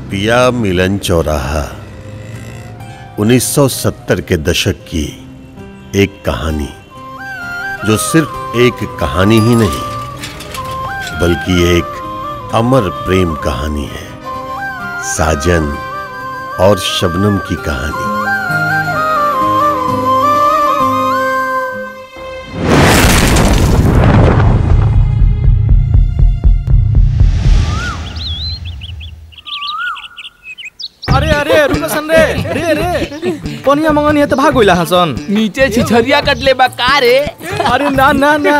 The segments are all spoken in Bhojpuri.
पिया मिलन चौराहा 1970 के दशक की एक कहानी जो सिर्फ एक कहानी ही नहीं बल्कि एक अमर प्रेम कहानी है साजन और शबनम की कहानी अरे अरे रुको सन रे रे रे पनिया मंगनी है तो भाग गइला हसन नीचे छिछरिया कटले बा का रे अरे ना ना ना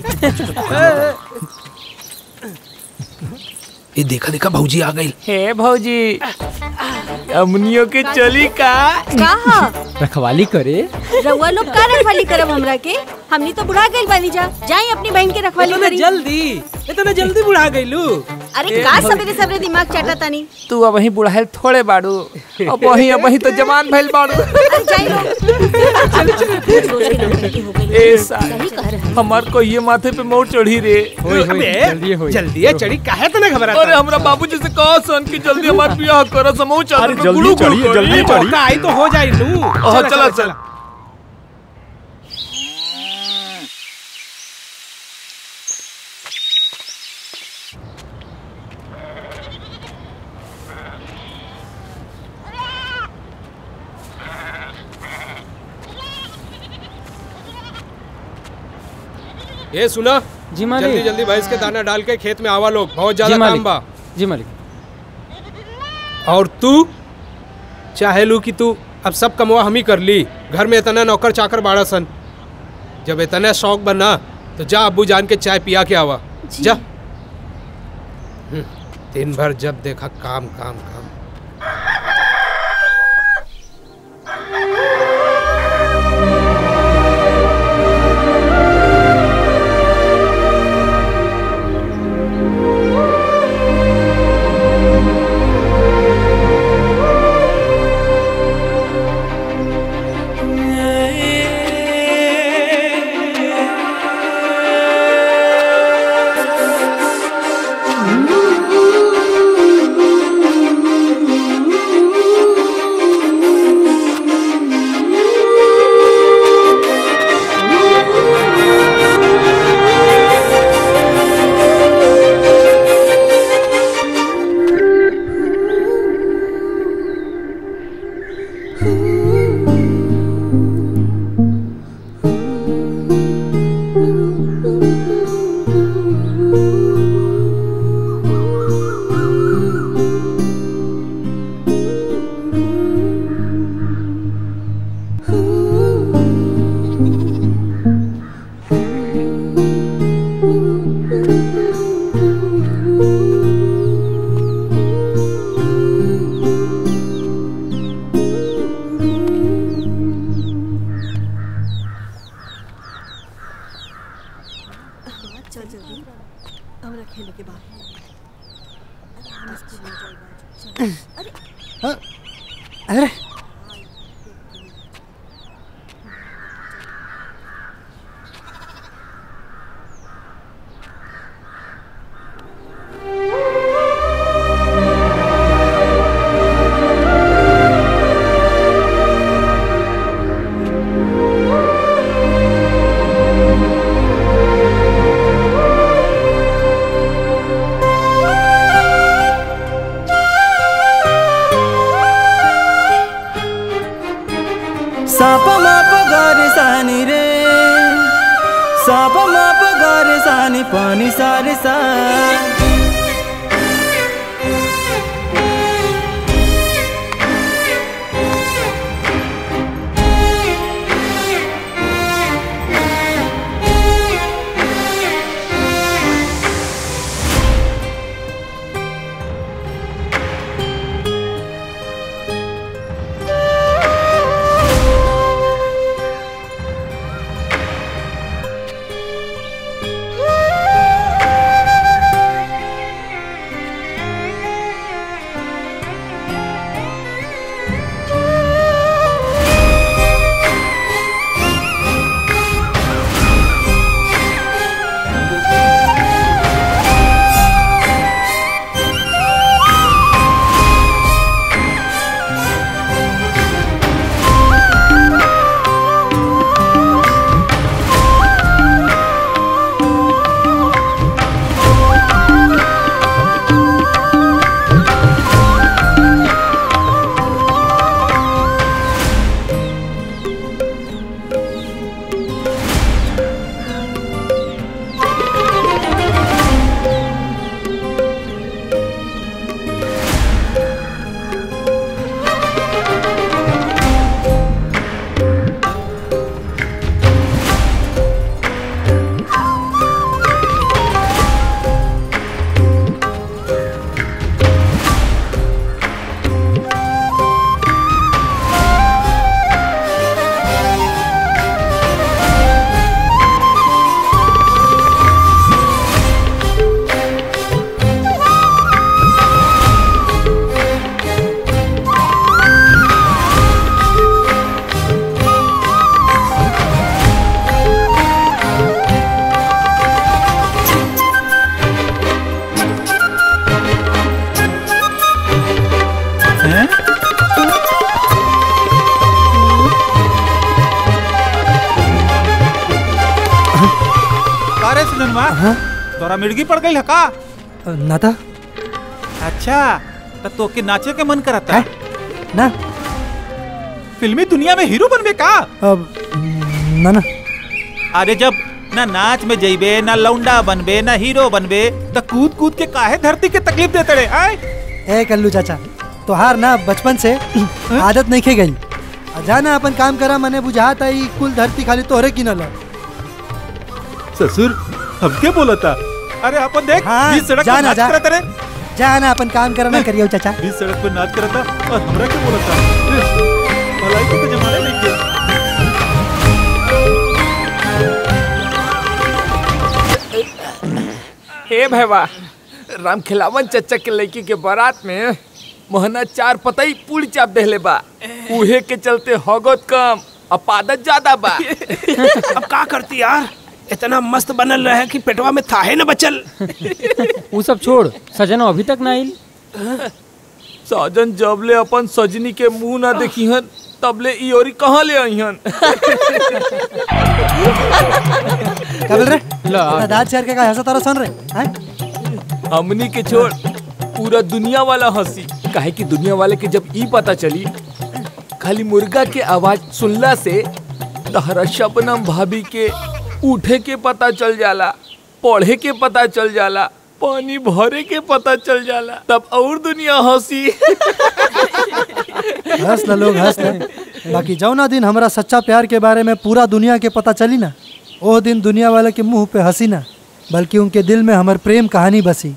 ये देखा देखा भौजी आ गई हे भौजी अमनियो के चली का कहा रखवाली करे रउआ लोग का रखवाली करब हमरा के हमनी तो बुढ़ा गइल बानी जा जाई अपनी बहन के रखवाली इतना करी जल्दी इतना जल्दी बुढ़ा गईलू अरे का सबरे सबरे दिमाग चाटा तानी तू अब वही बुढ़ाइल थोड़े बाड़ू अब वही अब वही तो जवान भइल बाड़ू अरे जाई लोग ए साल हमार को ये माथे पे मोर चढ़ी रे अबे जल्दी है चढ़ी काहे तना घबरा अरे हमरा बाबूजी से कहा सन कि जल्दी हमार बियाह कर समूह चल अरे जल्दी चढ़िए जल्दी चढ़िए आई तो हो जाई लू ओह, चला, चला। ये सुना जी मालिक। जल्दी जल्दी भैंस के दाना डाल के खेत में आवा लोग बहुत जी ज्यादा मालिक। काम बा जी मालिक और तू चाहे लू कि तू अब सब कमवा हम ही कर ली घर में इतना नौकर चाकर बाड़ा सन जब इतना शौक बना तो जा अब्बू जान के चाय पिया के आवा जा हम्म, दिन भर जब देखा काम काम काम चल जल्दी हमरा खेले के बाद अरे अरे साप माप गरे सानी रे साप माप गरे सानी पानी सारे सा पूर्णिमा तोरा मिर्गी पड़ गई है का ना था अच्छा तो तोके नाचे के मन करता ना फिल्मी दुनिया में हीरो बनबे का अब ना ना अरे जब ना नाच में जइबे ना लौंडा बनबे ना हीरो बनबे तो कूद कूद के काहे धरती के तकलीफ देते रे आय ए कल्लू चाचा तोहार ना बचपन से आदत नहीं खे गई आ जाना अपन काम करा मने बुझात आई कुल धरती खाली तोहरे की न ससुर हम क्या बोला था अरे अपन देख हाँ, बीच सड़क जा पर ना, नाच जा। करत रे जाना अपन काम करा ना करियो चाचा बीच सड़क पर नाच करता और हमरा क्या बोला था भलाई के तो जमाने नहीं के हे भैवा राम खिलावन चचा के लड़की के बारात में मोहना चार पतई पूरी चाप देले बा उहे के चलते हगत कम और पादत ज्यादा बा अब का करती यार इतना मस्त बनल रहे कि पेटवा में थाहे न बचल वो सब छोड़ सजना अभी तक ना आइल साजन जबले अपन सजनी के मुंह ना देखिहन तबले ई ओरी कहाँ ले आईहन क्या बोल रहे इतना दांत चार के का हंसा तारा सुन रहे हैं हमनी के छोड़ पूरा दुनिया वाला हंसी काहे कि दुनिया वाले के जब ई पता चली खाली मुर्गा के आवाज सुनला से तहरा शबनम भाभी के उठे के पता चल जाला पढ़े के पता चल जाला पानी भरे के पता चल जाला तब और दुनिया हंसी हंस ल लोग हंस ल बाकी जौना दिन हमरा सच्चा प्यार के बारे में पूरा दुनिया के पता चली ना वो दिन दुनिया वाले के मुंह पे हंसी ना बल्कि उनके दिल में हमर प्रेम कहानी बसी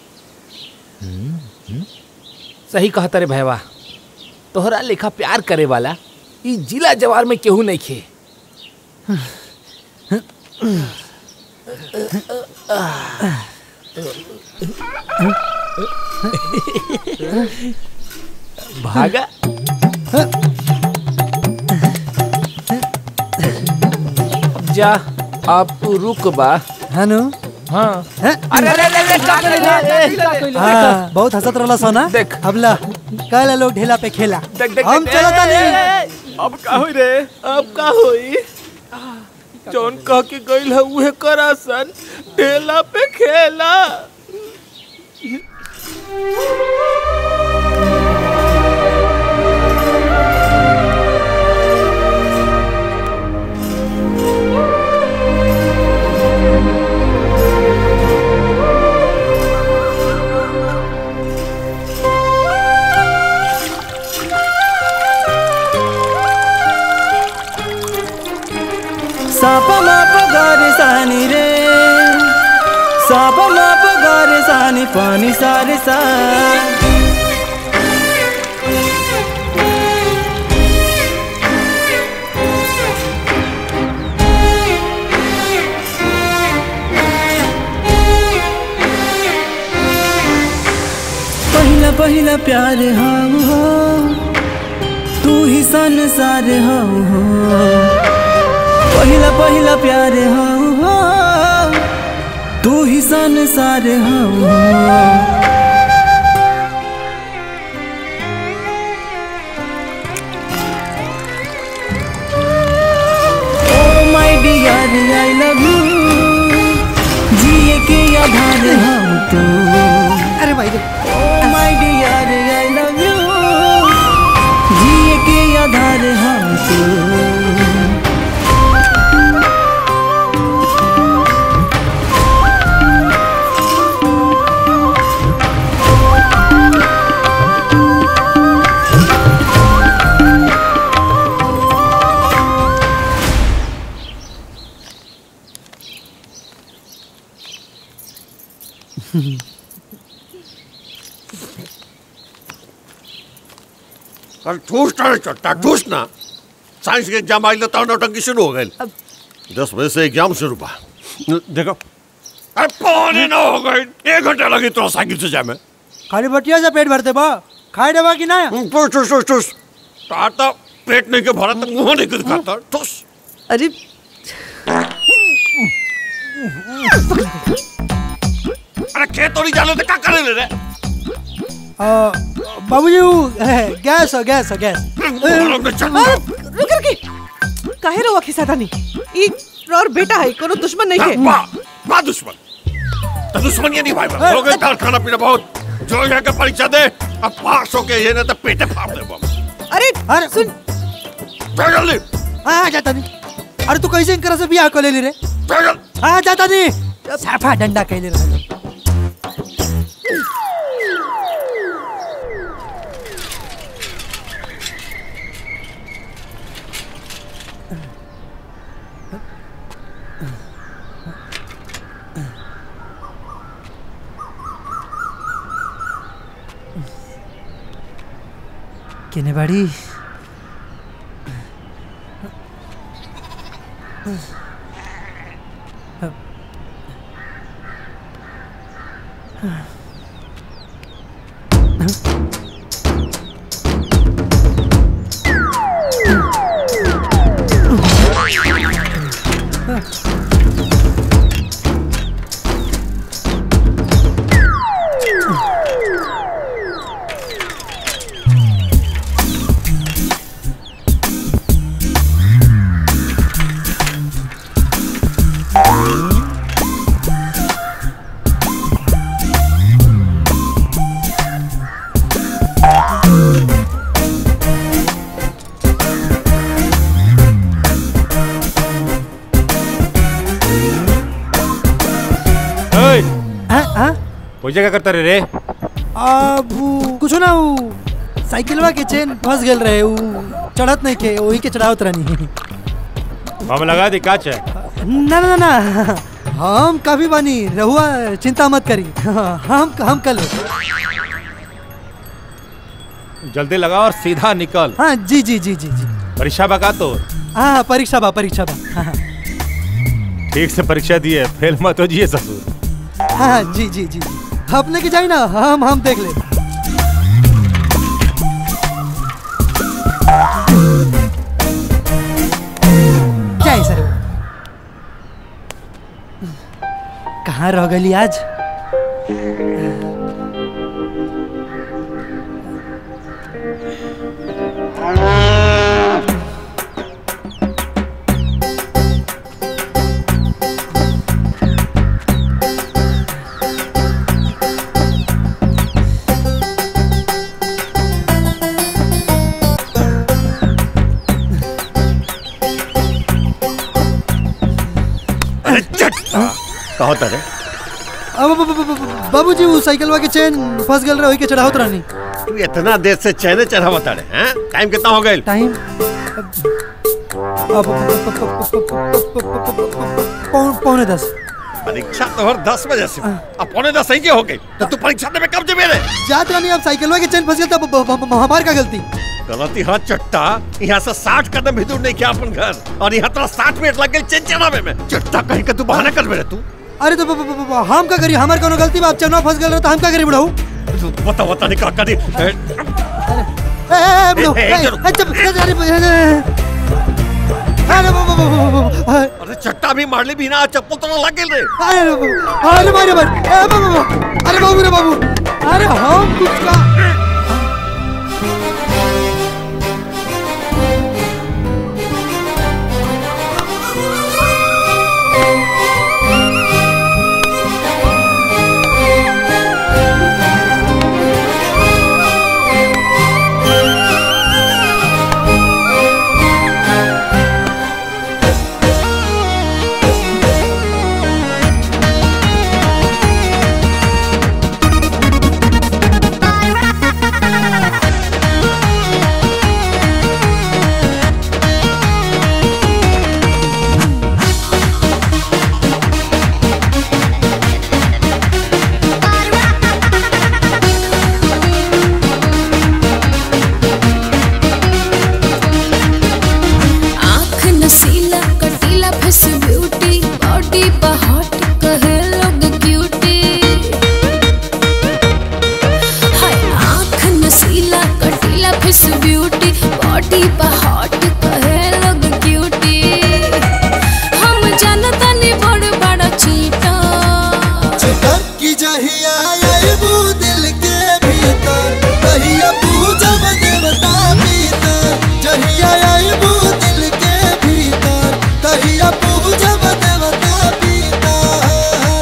सही कहता रे भैया तोहरा लेखा प्यार करे वाला ई जिला जवार में केहू नहीं खे भागा जा आप तू रुक बा है नु हाँ अरे हाँ बहुत हंसत रहला सोना देख। अब ला कल लोग ढेला पे खेला देख देख हम देख, चलो ए, तानी ए, अब का होई रे अब का होई जौन कह के गइल है उहे करा सन ढेला पे खेला साप माप गारे सानी रे साप माप गारे सानी पानी सारे सा पहिला पहिला प्यार हम हो तू ही संसार हम हो पहिला पहिला प्यार हम हो तू ही संसार हम हो oh my dear I love you जिए के आधार हम तो अरे भाई oh my dear I love you जिए के आधार हम तो अरे ठूस ना चट्टा ठूस ना साइंस के एग्जाम आई तो नौटंकी शुरू हो गई दस बजे से एग्जाम शुरू बा देखो अरे पौने नौ हो गई एक घंटा लगी तो साइकिल से जाए में खाली बटिया से पेट भरते बा खाए डबा की ना ठूस ठूस ठूस ठूस ताता पेट नहीं के भरा तो मुंह नहीं के दिखाता ठूस अरे अरे खेत और जाने तो क्या करे ले रे बाबूजी वो है, गैस हो गैस हो गैस रुक रुक काहे रो खिसा तानी ई और बेटा है कोनो दुश्मन नहीं है बा दुश्मन तो दुश्मन ये नहीं भाई बा। हो गए तार खाना पीना बहुत जो यहाँ का परीक्षा दे अब पास हो के ये ना तो पेटे फाड़ दे बम अरे अरे सुन चल जल्दी हाँ जाता नहीं अरे तू कैसे इनकरा से बियाह कर ले ली रे चल जल्दी हाँ जाता नहीं साफा डंडा कहले रहे केने बाड़ी ओए हाँ हाँ कोई जगह करता रे रे अब ऊ, कुछ ना ऊ साइकिलवा के चेन फंस गेल रहे ऊ चढ़त नहीं के वही के चढ़ावत रहनी हम लगा दी काच है ना ना ना हम काफी बानी रहुआ चिंता मत करी हम हम कल जल्दी लगा और सीधा निकल हाँ जी जी जी जी जी परीक्षा बका तो हाँ परीक्षा बा परीक्षा बा हाँ हाँ, ठीक से परीक्षा दिए फेल मत हो जिए ससुर हाँ जी जी जी जी अपने के जाए ना हम हम देख ले जय सर कहाँ रह गली आज अरे चट्टा कहो तारे अब अब- अब- अब- बाबूजी वो साइकिलवा के चेन फंस गेल रहे वही के चढ़ावत रहनी तू इतना देर से चैने चढ़ावा तारे हैं टाइम कितना हो गए टाइम अब पौन- पौने दस परीक्षा तो हर दस बजे से अब पौने दस सही के हो गई तो तू परीक्षा देने में कब जमे रे जात रानी अब साइकिलवा के चेन फंस गेल तब ब- ब- ब- हमार का गलती गलती हाँ चट्टा यहाँ से साठ कदम भी दूर नहीं किया अपन घर और यहाँ तेरा साठ मिनट लग गए चेन चढ़ावे में चट्टा कहीं का तू बहाना कर मेरे तू अरे तो ब- ब- ब- ब- हम का करी हमार कोनो गलती बा अब चेनवा फंस गेल रहे तो हम का करी बुढ़ाऊ तू बता बता नहीं का करी ए, ए, ए, ए, बुढ़ऊ, ए, ए, ए, जरूर। ए, चुप, अरे, अरे, अरे, ब- ब- ब- ब- ब- अरे, अरे चट्टा भी मार ली बिना चप्पल तो लग गए रे अरे ब- अरे मारे मारे ए, ब- ब- ब- अरे बाबू रे बाबू अरे हम कुछ का आँख नसीला कटीला फेस ब्यूटी बॉडी बहट कहे लोग क्यूटी हाय आँख नसीला कटीला फेस ब्यूटी बॉडी बहट कहे लोग क्यूटी हम जानता नहीं बड़ बड़ा चीटा की जहिया आइबू दिल के भीतर कहिया पूजब देवता भीतर जहिया आइबू दिल के भीतर कहिया पूजब देवता भीतर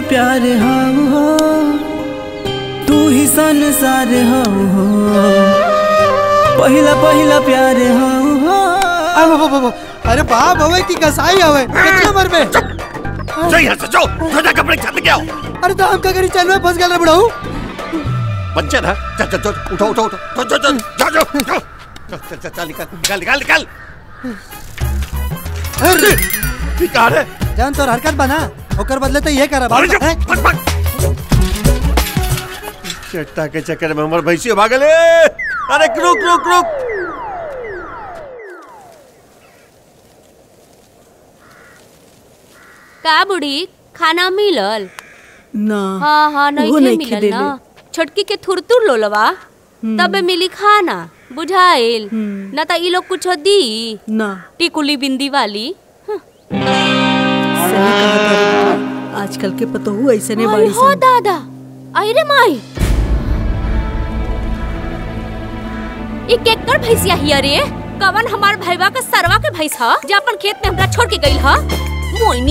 प्यार हम हो तू ही संसार हम हो पहिला पहिला प्यार हम हो अरे बाबा बाबा अरे बाप हवे की कसाई हवे कितना मर में जो यहाँ से जो जो जा कपड़े छत के आओ अरे तो हम का करी चल में फंस गए रे बुढ़ाऊ बच्चे ना चल चल चल उठो उठो उठो चल चल चल चल चल चल चल चल चल निकल निकल निकल निकल अरे निकाल है जान तोर हरकत बना ओकर बदले तो ये करा अरे जो, हैं? बस बस चट्टा के चक्कर में हमारे भैंसी भागले अरे रुक रुक रुक का बुढ़ी खाना मिलल ना हाँ हाँ नहीं उहो के नइखे मिलल देले। ना छोटकी के थुरतुर लोलवा तबे मिली खाना बुझाइल ना त ई लोग कुछ दी ना टिकुली बिंदी वाली सही कहा तारी। आजकल के पतोहू ऐसे ने आई बाड़ी हो दादा आई रे माई ई केकर भैंसिया हिया रे कवन हमार भैया के सरवा के भैंस ह जे अपन खेत में हमरा छोड़ के गइल ह मोइनी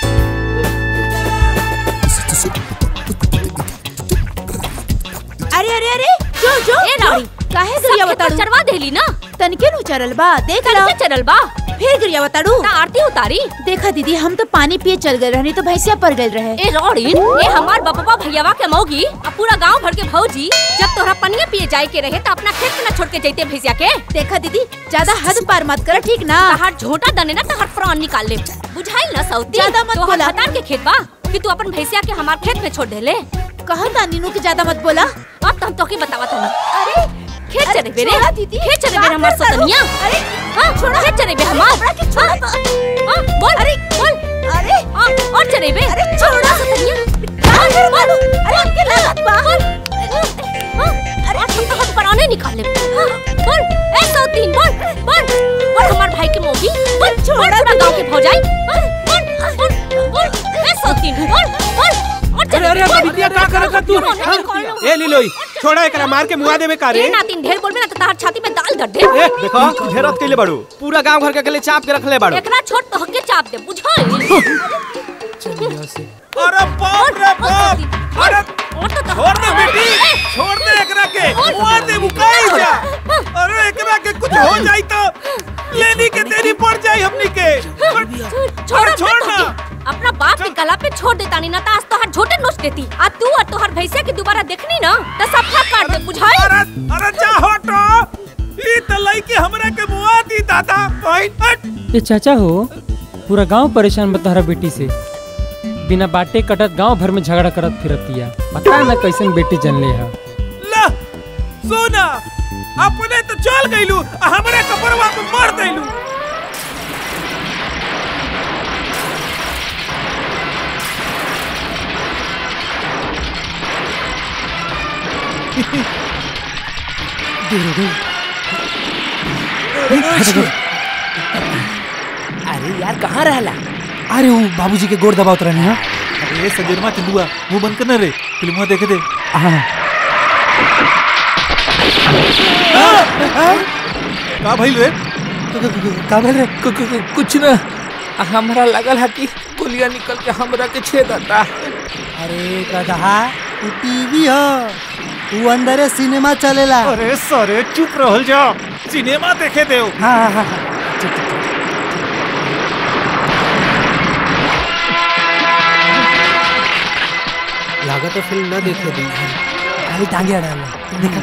अरे अरे अरे जो जो ए रानी काहे सब गिरिया खेत बताड़ू चरवा देली ना तनके नु चरल बा देख ला तनके चरल बा फिर गिरिया बताड़ू ता आरती उतारी देखा दीदी हम तो पानी पिए चल गए रहनी तो भैंसिया पर गए रहे ए रोड़ीन ए हमार बपवा भैयावा के मौगी अब पूरा गांव भर के भौजी जब तोहरा पनिया पिए जाए के रहे त अपना खेत में ना छोड़ के जैते भैंसिया के देखा दीदी ज्यादा हद पार मत कर ठीक ना तहार झोटा दने ना तहार प्राण निकाल ले बुझाइल ना सौती ज्यादा मत तोहर बोला। हतार के खेत बा कि तू अपन भैंसिया के हमार खेत में छोड़ देले कहा था नीनू के ज्यादा मत बोला अब तो हम तोके बतावत हूं अरे खेत अरे चले बेरे छोड़ा दीदी। खेत चले क्या बेरे हमार करता रू? सतनिया अरे हां छोड़ा खेत चले बे हमार हमरा के छोड़ा हाँ, तो- हाँ, बोल अरे बोल अरे हाँ, और चले बे अरे छोड़ा सतनिया क्या कर मालू अरे हमके लागत बा अरे हम तो हाथ पराने निकाल ले हाँ, बोल ए सौतीन बोल बोल बोल हमार भाई के मोगी बोल छोड़ा पूरा गांव के भौजाई हाँ, बोल बोल बोल ए सौतीन बोल बोल और चले अरे बे, अरे बोल। बिटिया का करत है तू बोल, हाँ? बोल, बोल। ए लीलोई छोड़ा एकरा मार के मुआ देबे का रे ए नातिन ढेर बोलबे ना तो तार छाती में दाल धर दे ए देखो ढेरत कइले बाड़ू पूरा गांव घर के अकेले चाप के रखले बाड़ू एकरा छोट तो हके चाप दे बुझाई अरे बाप रे बाप अरे और तो छोड़ दे बेटी छोड़ दे एकरा के मुआ दे मुकाई जा अरे एकरा के कुछ हो जाई तो लेनी के तेरी पड़ जाई हमनी के छोड़ छोड़ ना। अपना बाप के गला पे छोड़ देता नहीं ना तो आज तोहर झोटे नोच देती आ तू और तोहर भैंसिया के दोबारा देखनी ना तो सफा काट दे बुझाई अरे अरे जा हटो ई त लइके हमरा के मुआ दी दादा भाई हट ये चाचा हो पूरा गांव परेशान बता रहा बेटी से बिना बाटे कटत गांव भर में झगड़ा करत फिरतिया पता ना कैसन बेटी जन ले है ला सोना अपने तो चल गइलू आ हमरा कपड़वा पे मार देलू अरे यार कहाँ रहला अरे वो बाबूजी के गोड़ दबावत रहनी है अरे सजनमा चंदुआ मुंह बंद करना रे फिल्मवा देखे दे हाँ का भइल रे का भेल रे कु- कु- कु- कुछ ना हमरा लगल है कि गोलियां निकल के हमरा के छेद आता अरे गधा वो टीवी हो वो अंदर सिनेमा चलेला अरे सरे चुप रहल जा सिनेमा देखे देव हाँ हाँ हाँ लागत तो फिल्म ना देखे दी खाली टांगे अड़ा लो देखा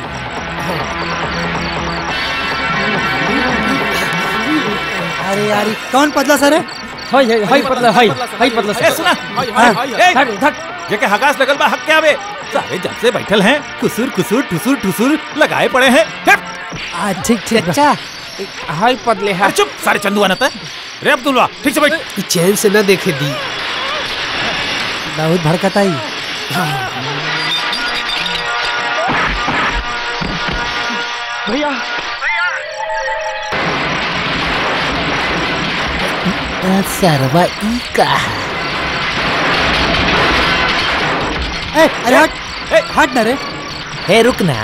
अरे यार ये कौन पतला सर है हाय हाय हाय पतला हाय हाय पतला ए सुना ए धक धक जेके हगास लगल बा हक के आवे सारे जब से बैठल हैं कुसुर कुसुर ठुसुर ठुसुर लगाए पड़े हैं हट! आ ठीक ठीक अच्छा हाय पतले है अरे चुप सारे चंदुआ नता रे अब्दुल्ला ठीक से बैठ ई चैन से ना देखे दी बहुत भड़कता ही भैया सरवा ई का ए, अरे हट हट ना रे है रुक ना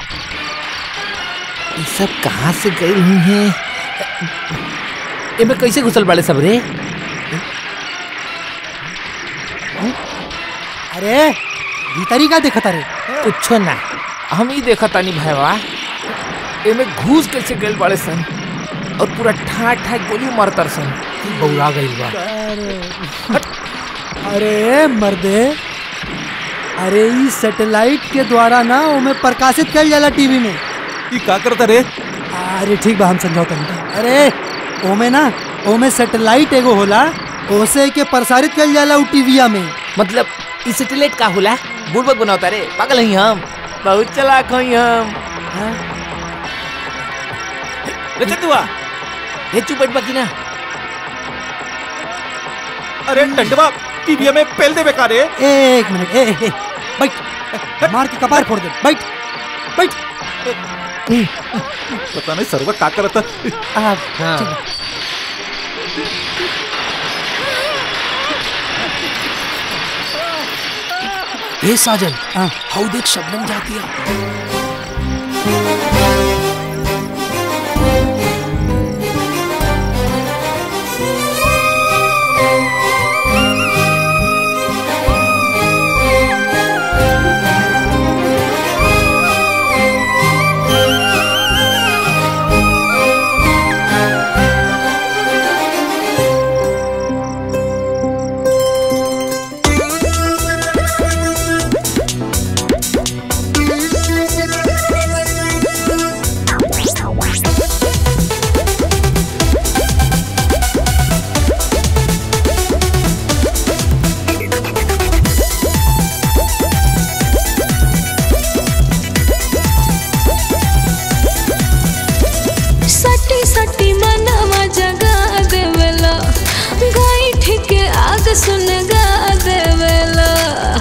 ये सब कहाँ से गई हुई हैं इनमें कैसे घुसल बाड़े सब रे अरे भीतरी का देखता रे कुछो ना हम ही देखा तानी भैया एमे घूस कैसे गइल बड़े सन और पूरा ठा ठा गोली मारतर सन बौरा गइल बा अरे मर्दे अरे ई सैटेलाइट के द्वारा ना ओमे प्रकाशित कल जाला टीवी में ई का करता रे अरे ठीक बा हम समझौता अरे ओमे ना ओमे सैटेलाइट एगो होला ओसे के प्रसारित कल जाला उ टीविया में मतलब ई सैटेलाइट का होला बुड़बक बनावता रे पागल हई हम बहुत चलाक हई हम रे चंदुआ हे चुप बैठ बाकी ना अरे टंडवा टीवी में पेल दे बेकार रे ए एक मिनट ए, ए, ए बैठ मार के कपार फोड़ दे बैठ बैठ पता नहीं सर्व का करता हाँ ए साजन हाउ देख शबनम जाती है सटी सटी मनवा जगा देवेला गाई ठीके आग सुन गा देवेला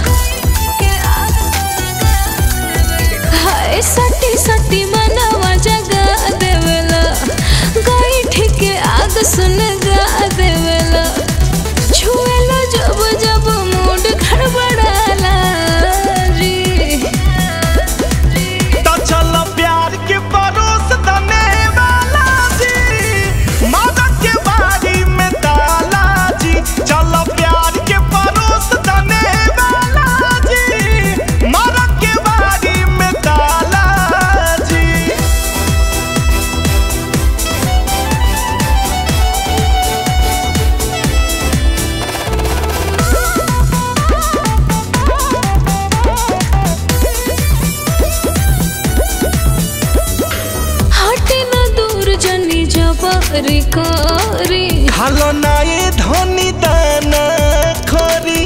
हाय सटी सटी मनवा जगा देवेला गाई ठीके आग सुन गा देवेला छुएला जब जब मूड गड़बड़ाला री तो चलो प्यार के परोस दने वाला जी मादक के बारी में ताला जी चलो प्यार के परोस दने वाला जी मादक के बारी में ताला जी हटे न दूर जनी जबरी करी हलो ना ये धोनी दाना खोरी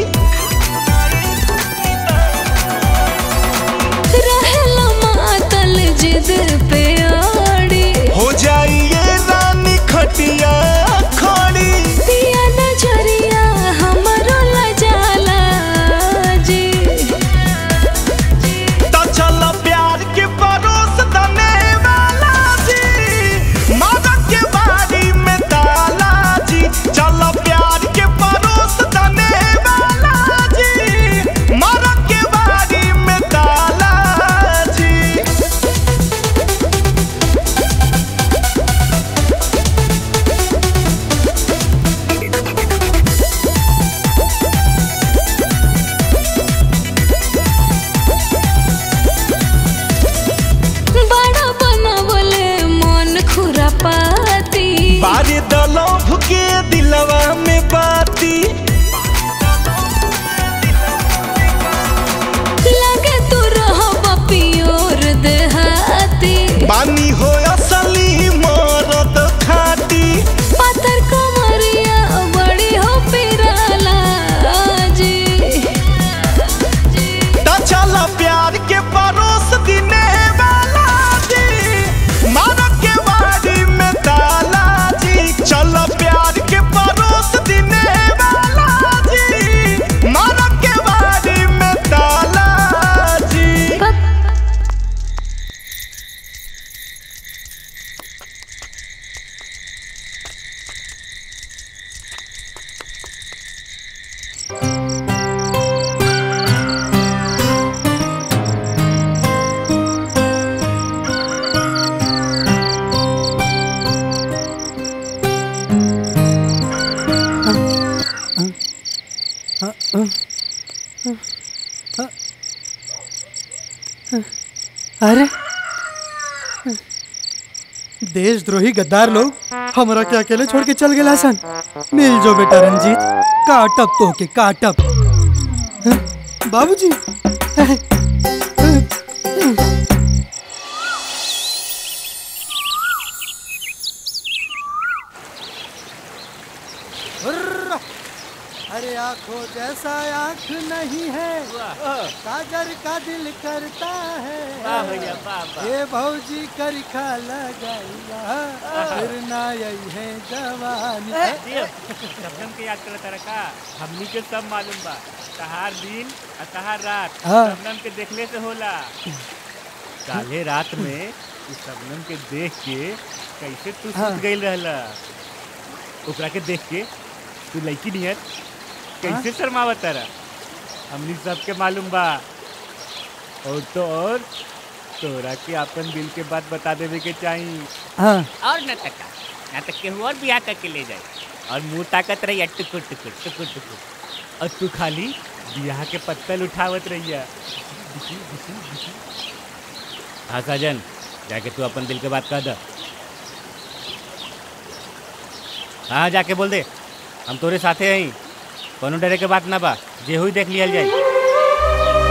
रहेला मातल जिद पे आड़ी हो जाइए रानी खटिया खोरी पिया नजरिया हमरो लजाला जी तो चलो प्यार के परोस दने वाला जी मादक के बारी में ताला जी चलो प्यार के परोस दने वाला जी मादक के बारी में ताला जी बड़ा बनावले मन खुरापाती बारे दलोभ के दिलवा में बाती लगे तू रहो पियोर देहाती बानी हो असली मरद खाटी पातर कमरिया बड़ी हो पिराला जी तो चलो प्यार के परोस दिने वाला जी मानव के बारी में ताला जी चलो प्यार के अरे देशद्रोही गद्दार लोग हमरा के अकेले छोड़ के चल गए सन मिल जो बेटा रंजीत काटब तो के काटब हाँ, बाबूजी हुर्रा! अरे आंखों जैसा आंख नहीं है सागर का दिल करता है वाह भैया, वाह, वाह। ये भौजी करखा लगाइया फिर ना यही है जवानी दियो, शबनम के याद करता रखा हमनी के सब मालूम बा तहार दिन और तहार रात हाँ। शबनम के देखले से होला काले रात में इस शबनम के देख के कैसे तू हाँ। सुत गईल रहला ओकरा के देख के तू लड़की नियत कैसे शर्मावत तारा हमनी सबके मालूम बा और तो और तोरा के अपन दिल के बात बता देवे के चाहिए हाँ और न तका न तक केहू और बियाह करके ले जाए और मुंह ताकत रही टुकुर टुकुर टुकुर टुकुर और तू खाली बियाह के पत्तल उठावत रहिया हाँ साजन जाके तू अपन दिल के बात कह द हाँ जाके बोल दे हम तोरे साथे हई कोनो डरे के बात ना बा जे हुई देख लियल जाई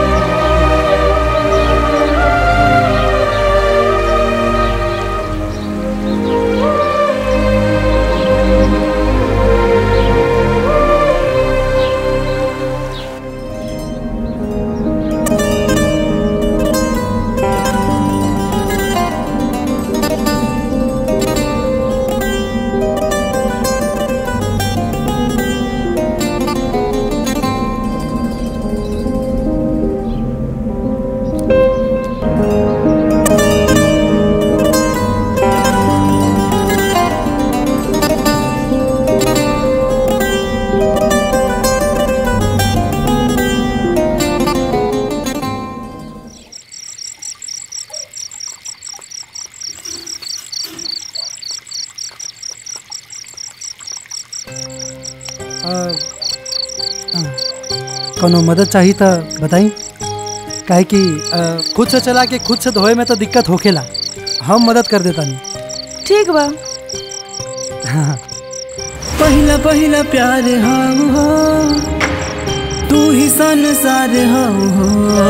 आ, हाँ, कोनो मदद चाहिए तो बताई काहे कि आ, खुद से चला के खुद से धोए में तो दिक्कत होखेला हम मदद कर देता नहीं ठीक बा हाँ पहिला पहिला प्यार हम हो तू ही संसार हम हो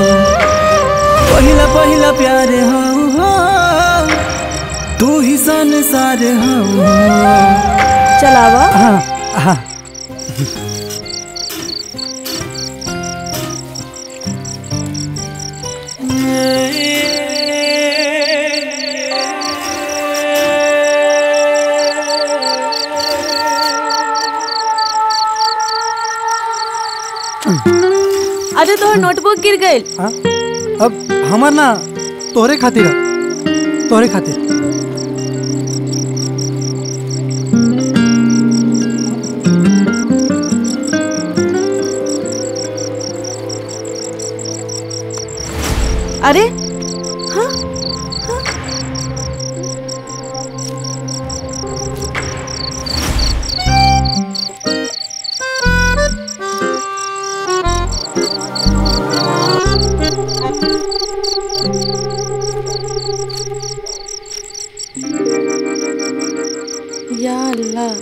पहिला पहिला प्यार हम हो तू ही संसार हम हो चलावा हाँ हाँ अरे तोहर नोटबुक गिर गई हाँ? अब हमार ना तोहरे खातिर ह, तोहरे खातिर अरे हाँ या अल्लाह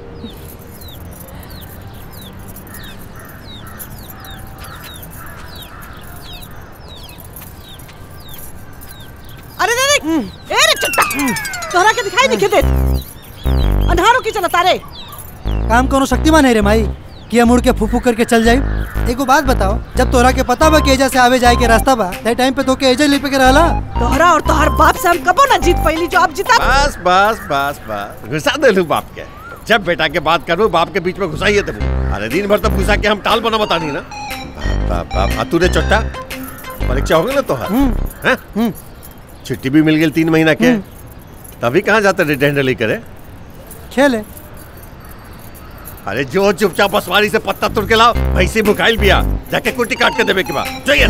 अरे रे रे ए रे चट्टा तोहरा के दिखाई नहीं देत अंधारों की चला तारे काम कोनो शक्तिमान है रे माई कि हम मुड़ के फूफू करके चल जाई एगो बात बताओ जब तोरा के पता बा कि एजा से आवे जाए के रास्ता बा तय टाइम पे तो के एजा लिपे के रहला तोहरा और तोहर बाप से हम कबो ना जीत पैली जो आप जीता बस बस बस बस घुसा दे लू बाप के जब बेटा के बात करूँ बाप के बीच में घुसाइए तब अरे दिन भर तब घुसा के हम टाल बना बतानी ना बाप बाप बाप आ तू रे चट्टा परीक्षा हो गई ना तोहार हैं? छुट्टी भी मिल गई तीन महीना के तभी कहाँ जाते रे डंडली करे खेले अरे जो चुपचाप बसवारी से पत्ता तुर के लाओ भैंसी भुखाइल बिया जाके कुटी काट के देवे के बाद चाहिए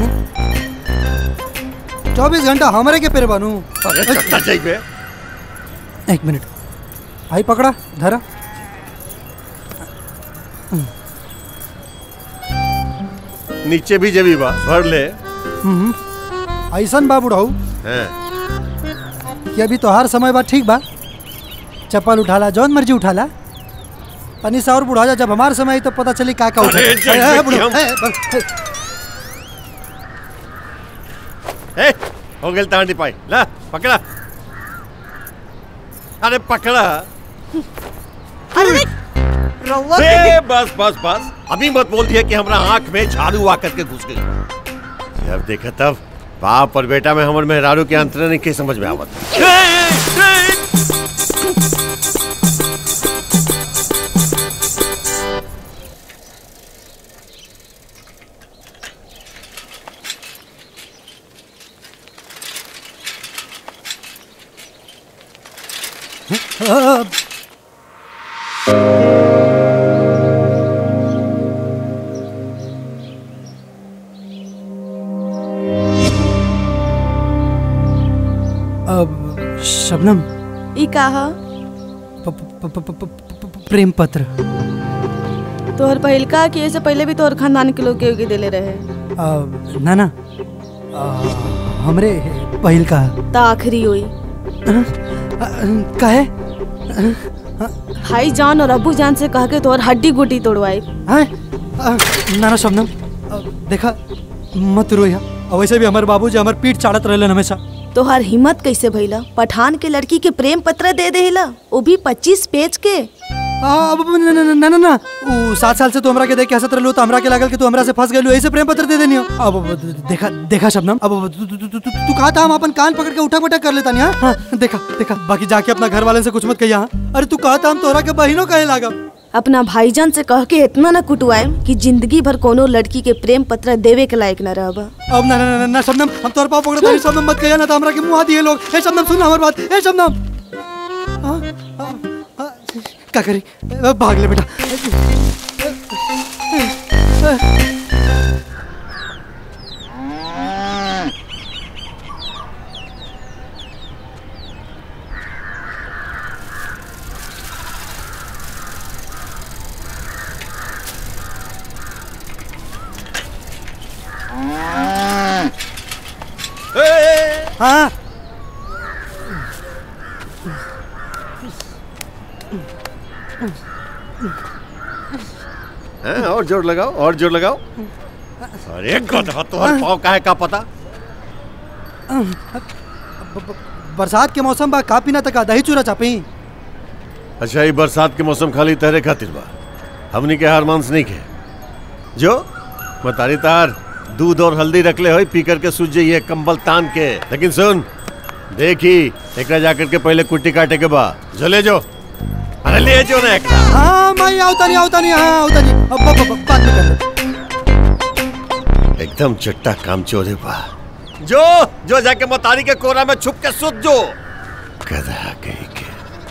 चौबीस घंटा हमारे के पेड़ बनू अरे चट्टा चाहिए एक मिनट भाई पकड़ा धरा नीचे भी जेबी बा भर ले हम्म, ऐसन बा बुढ़ऊ हैं कि अभी तोहार समय बा ठीक बा चप्पल उठाला जौन मर्जी उठाला पनी से और बुढ़ा जा जब हमार समय आई तो पता चली का का उठा अरे, जय ए, ए, श्री बुढ़ऊ, राम। ए, ब- ए, ए, हो गेल तांडी पाई ला पकड़ा अरे पकड़ा अरे रउआ ए, बस बस बस अभी मत बोल दिया कि हमरा आंख में झाड़ू आकर के घुस गई जब देखा तब बाप और बेटा में हमर मेहरारू के अंतर नहीं के समझ में आवत अ, अब शबनम ई कहा प- प- प- प- प- प- प्रेम पत्र तोहर पहिलका कि ऐसे पहले भी तोहर खानदान के लोग के के देले रहे अ, ना ना अ, हमरे पहिल का ता आखिरी हुई काहे भाई जान और अबू जान से कह के तोहर हड्डी गुटी तोड़वाई हैं? अ, ना ना शबनम अ, देखा मत रोया और वैसे भी हमारे बाबूजी हमार पीठ चाड़त रहलन हमेशा तोहार हिम्मत कैसे भइला पठान के लड़की के प्रेम पत्र दे देला वो भी पच्चीस पेज के आ, अब अब ना ना ना ना ना उ सात साल से तू हमरा के देख के हंसत रहलू तो हमरा के लागल कि तू हमरा से फंस गेलू ऐसे प्रेम पत्र दे देनी हो अब अब देखा देखा शबनम अब अब तू- तू तू- तू- तू कहा था हम अपन कान पकड़ के उठक बैठक कर लेता नहीं हाँ? हाँ देखा देखा बाकी जाके अपना घर वाले से कुछ मत कहिया हाँ? अरे तू कहा था हम तोहरा के बहिनों कहे लागा अपना भाईजान से कह के इतना न कुटवाएम कि जिंदगी भर कोनो लड़की के प्रेम पत्र देवे के लायक न रहबा अब ना ना ना, ना ना शबनम हम तोहर पाँव पकड़ता नहीं शबनम मत कहिया ना तो हमरा के मुंह दिए लोग ए शबनम सुन हमारी बात ए शबनम हाँ, हाँ, हाँ, क्या करी अ, भाग ले बेटा हाँ हैं और जोर लगाओ और जोर लगाओ अरे गधा तोहर पाँव काहे का पता बरसात के मौसम बा का पीना तका दही चूरा चापी अच्छा ये बरसात के मौसम खाली तहरे खातिर बा हमनी के हार मांस नहीं खे जो मतारी तार दूध और हल्दी रखले हो पी करके सूझ जाइए कंबल तान के लेकिन सुन देखी एकरा जाकर के पहले कुट्टी काटे के बा जले जो अरे ले जो ना एकरा हाँ मैं आवता नहीं आवता नहीं हाँ आवता नहीं अब अब- अब- बाद में कर ले एकदम चट्टा काम चोरे बा जो जो जाके मतारी के कोरा में छुप के सुत जो गधा कहीं के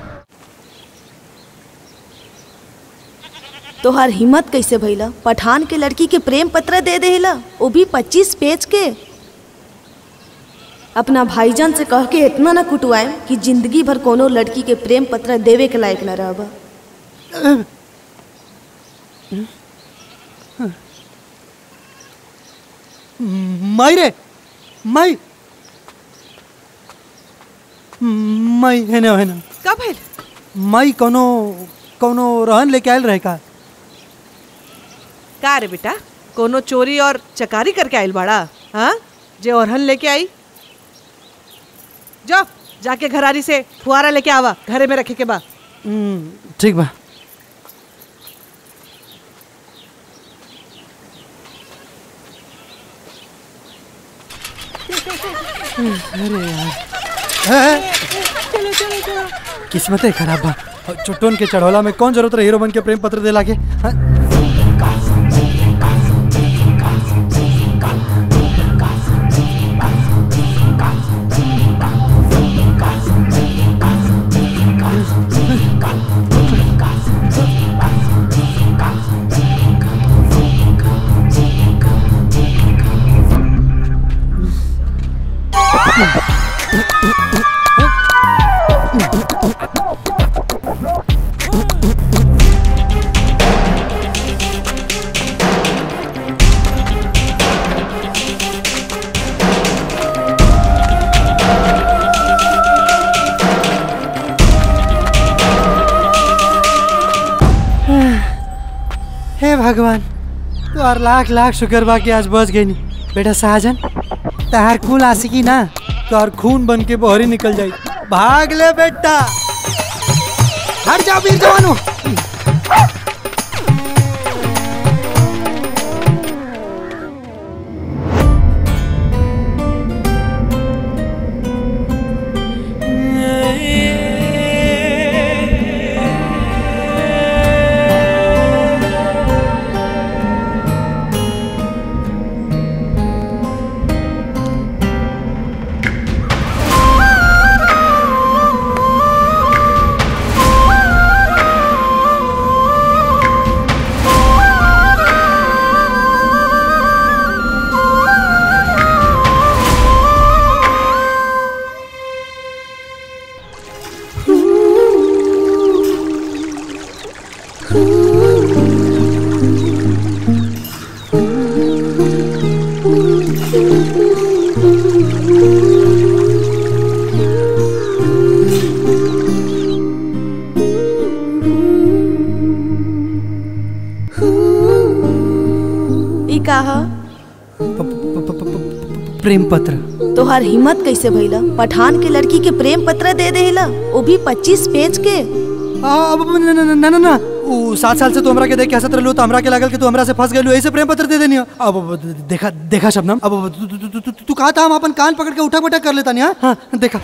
तोहार हिम्मत कैसे भइला पठान के लड़की के प्रेम पत्र दे देला वो भी पच्चीस पेज के अपना भाईजान से कह के इतना न कुटवाएम कि जिंदगी भर कोनो लड़की के प्रेम पत्र देवे के लायक न रहबा माई रे माई माई है ना है ना का भइल माई कोनो कोनो रहन लेके आयल रहे का का रे बेटा कोनो चोरी और चकारी करके आइल बाड़ा हाँ जे ओरहन लेके आई जाओ जाके घरारी से फुहारा लेके आवा घरे में रखे के बा हम्म, ठीक बा अरे यार है? चलो चलो चलो किस्मतें खराब बा और चुट्टोन के चढ़ौला में कौन जरूरत रहे हीरो बन के प्रेम पत्र दे लागे हाँ? भगवान तोहर लाख लाख शुक्र बा कि आज बच गई बेटा साजन तहार खून आशिकी ना तोहर खून बन के बहरी निकल जाई भाग ले बेटा हट जा वीर जवानो ई का ह प्रेम पत्र तोहार हिम्मत कैसे भइला पठान के लड़की के प्रेम पत्र दे देला वो भी पच्चीस पेज के आ, अब अब न न न न न उ सात साल से तू हमरा के देख के हंसत रहलू तो हमरा के लागल कि तू हमरा से फंस गेलू ऐसे प्रेम पत्र दे देनी हो। अब अब देखा देखा शबनम अब अब तू- तू- तू- तू- तू- तू कहा था हम अपन कान पकड़ के उठक बैठक कर लेता नहीं हाँ? हाँ देखा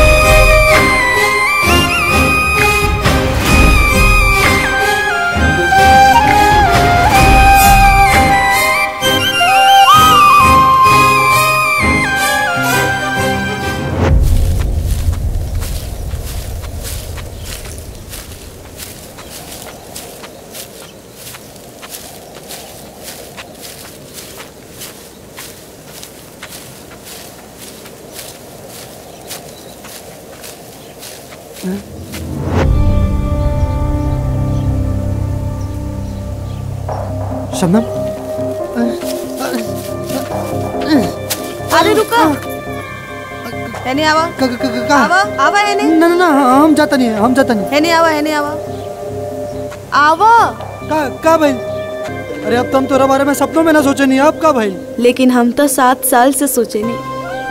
शबनम अरे रुका हेने आवा आवा आवा हेने ना ना ना हम जाता नहीं है हम जाता नहीं हेने आवा हेने आवा आवा का का भाई अरे अब तो हम तोरा बारे में सपनों में ना सोचे नहीं अब का भाई लेकिन हम तो सात साल से सोचे नहीं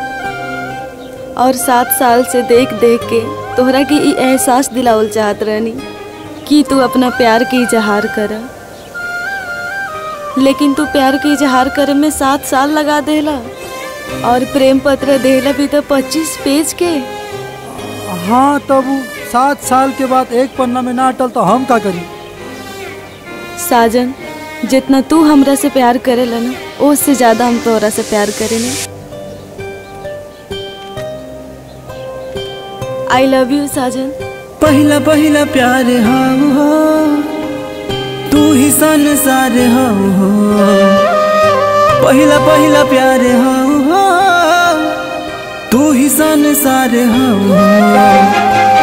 और सात साल से देख देख के तोहरा के ई एहसास दिलावल चाहत रहनी कि तू अपना प्यार के इजहार कर लेकिन तू प्यार के इजहार करे में सात साल लगा देला और प्रेम पत्र देला भी तो पच्चीस पेज के हाँ तब उ सात साल के बाद एक पन्ना में ना अटल तो हम का करी साजन जितना तू हमरा से प्यार करेला ना उससे ज्यादा हम तोहरा से प्यार करेले आई लव यू साजन पहिला पहिला प्यार हम हो तू ही संसार हम हो पहिला पहिला प्यार हम हो तू ही संसार हम हो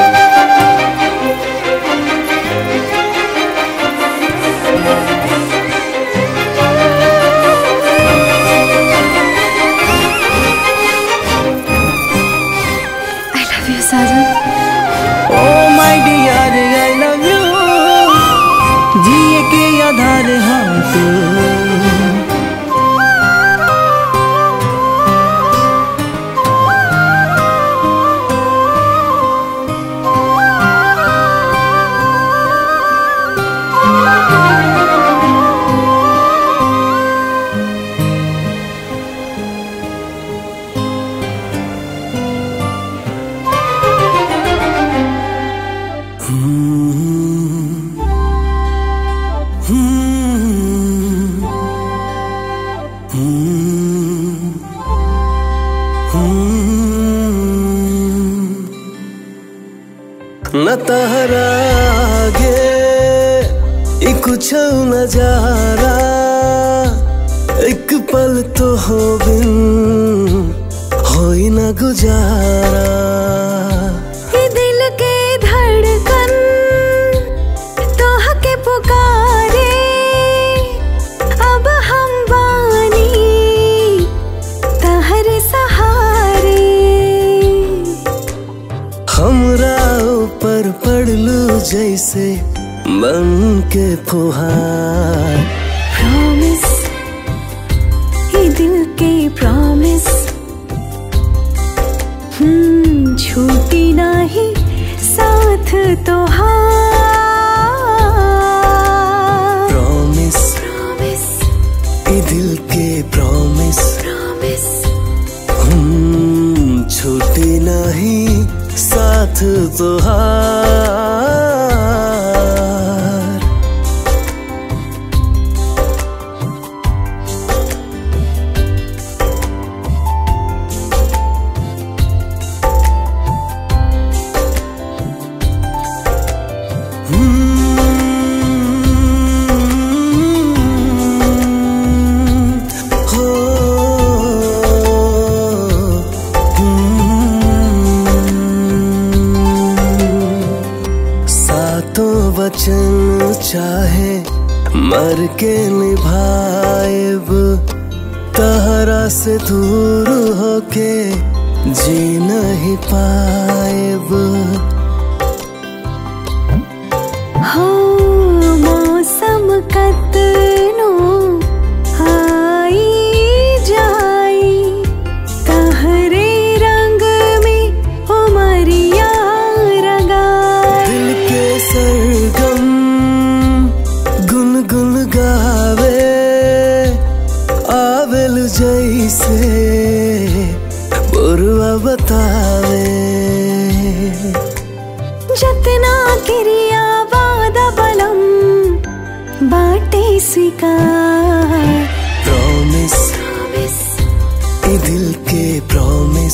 आई लव यू साजन oh my dear I love you जिए के आधार हम तू न तहरा आगे ई कुछ नजारा एक पल तो हो बिन होई न गुजारा ये दिल के धड़कन तोह के पुकारे अब हम बानी तहरे सहारे हमरा ऊपर पड़लू जैसे बन के फुहार हम्म, छूटी नाही साथ तो प्रॉमिस ए दिल के प्रॉमिस हम छूटे नहीं साथ तुहार हो सातों वचन चाहे मर के निभाएब तहरा से दूर होके जी नहीं पाएब हो मौसम कतनो आई जाई तहरे रंग में उमरिया रंगाई दिल के सरगम गुनगुन गावे आवेल जैसे बुरवा बतावे जतना क्रिया वादा बलम बाटे स्वीकार प्रॉमिस ए दिल के प्रॉमिस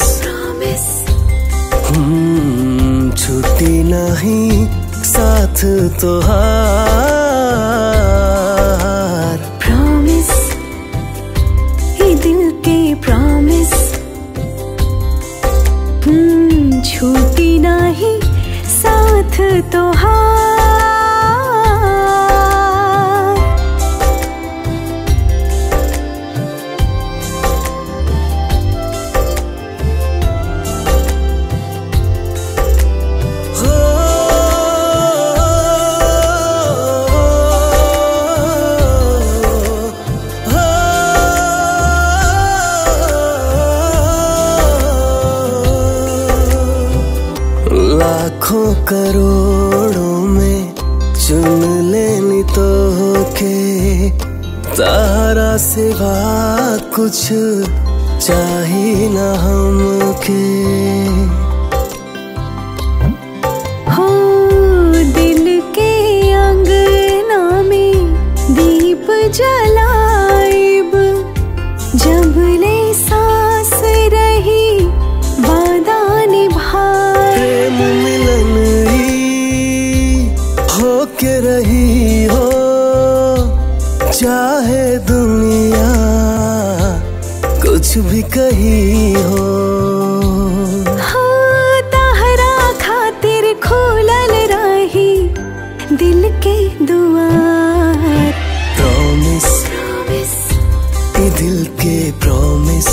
हम छुट्टी नहीं साथ तुहार प्रॉमिस ये दिल के प्रॉमिस हम्म छूटी नहीं साथ तो लाखों करोड़ों में चुन लेनी तो के तारा सिवा कुछ चाहिए न हमके हो दिल के अंगना में दीप जलाइब जब ले सांस रही वादा निभाए प्रेम मिलन ही हो के रही हो चाहे दुनिया कुछ भी कही हो हो तहरा खातिर खोलल रही दिल के दुआर प्रॉमिस ए दिल के प्रॉमिस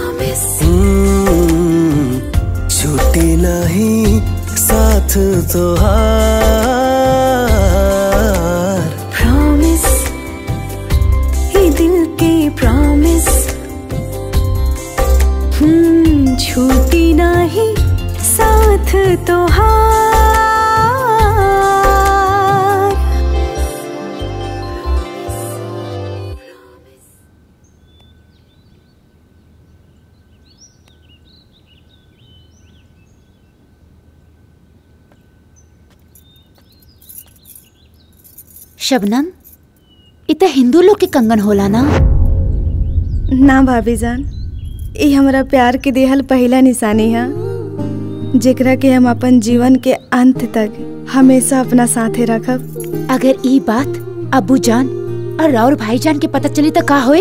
हम्म, छूटी नहीं साथ तुहार प्रॉमिस ये दिल के प्रॉमिस हम्म छूटी नहीं साथ तो शबनम इ त हिंदू लोग के कंगन होला ना ना भाभी जान ये हमारा प्यार के देहल पहला निशानी है जेकरा के हम अपन जीवन के अंत तक हमेशा अपना साथे रखब अगर ई बात अबू जान और राउर भाईजान के पता चली त का होई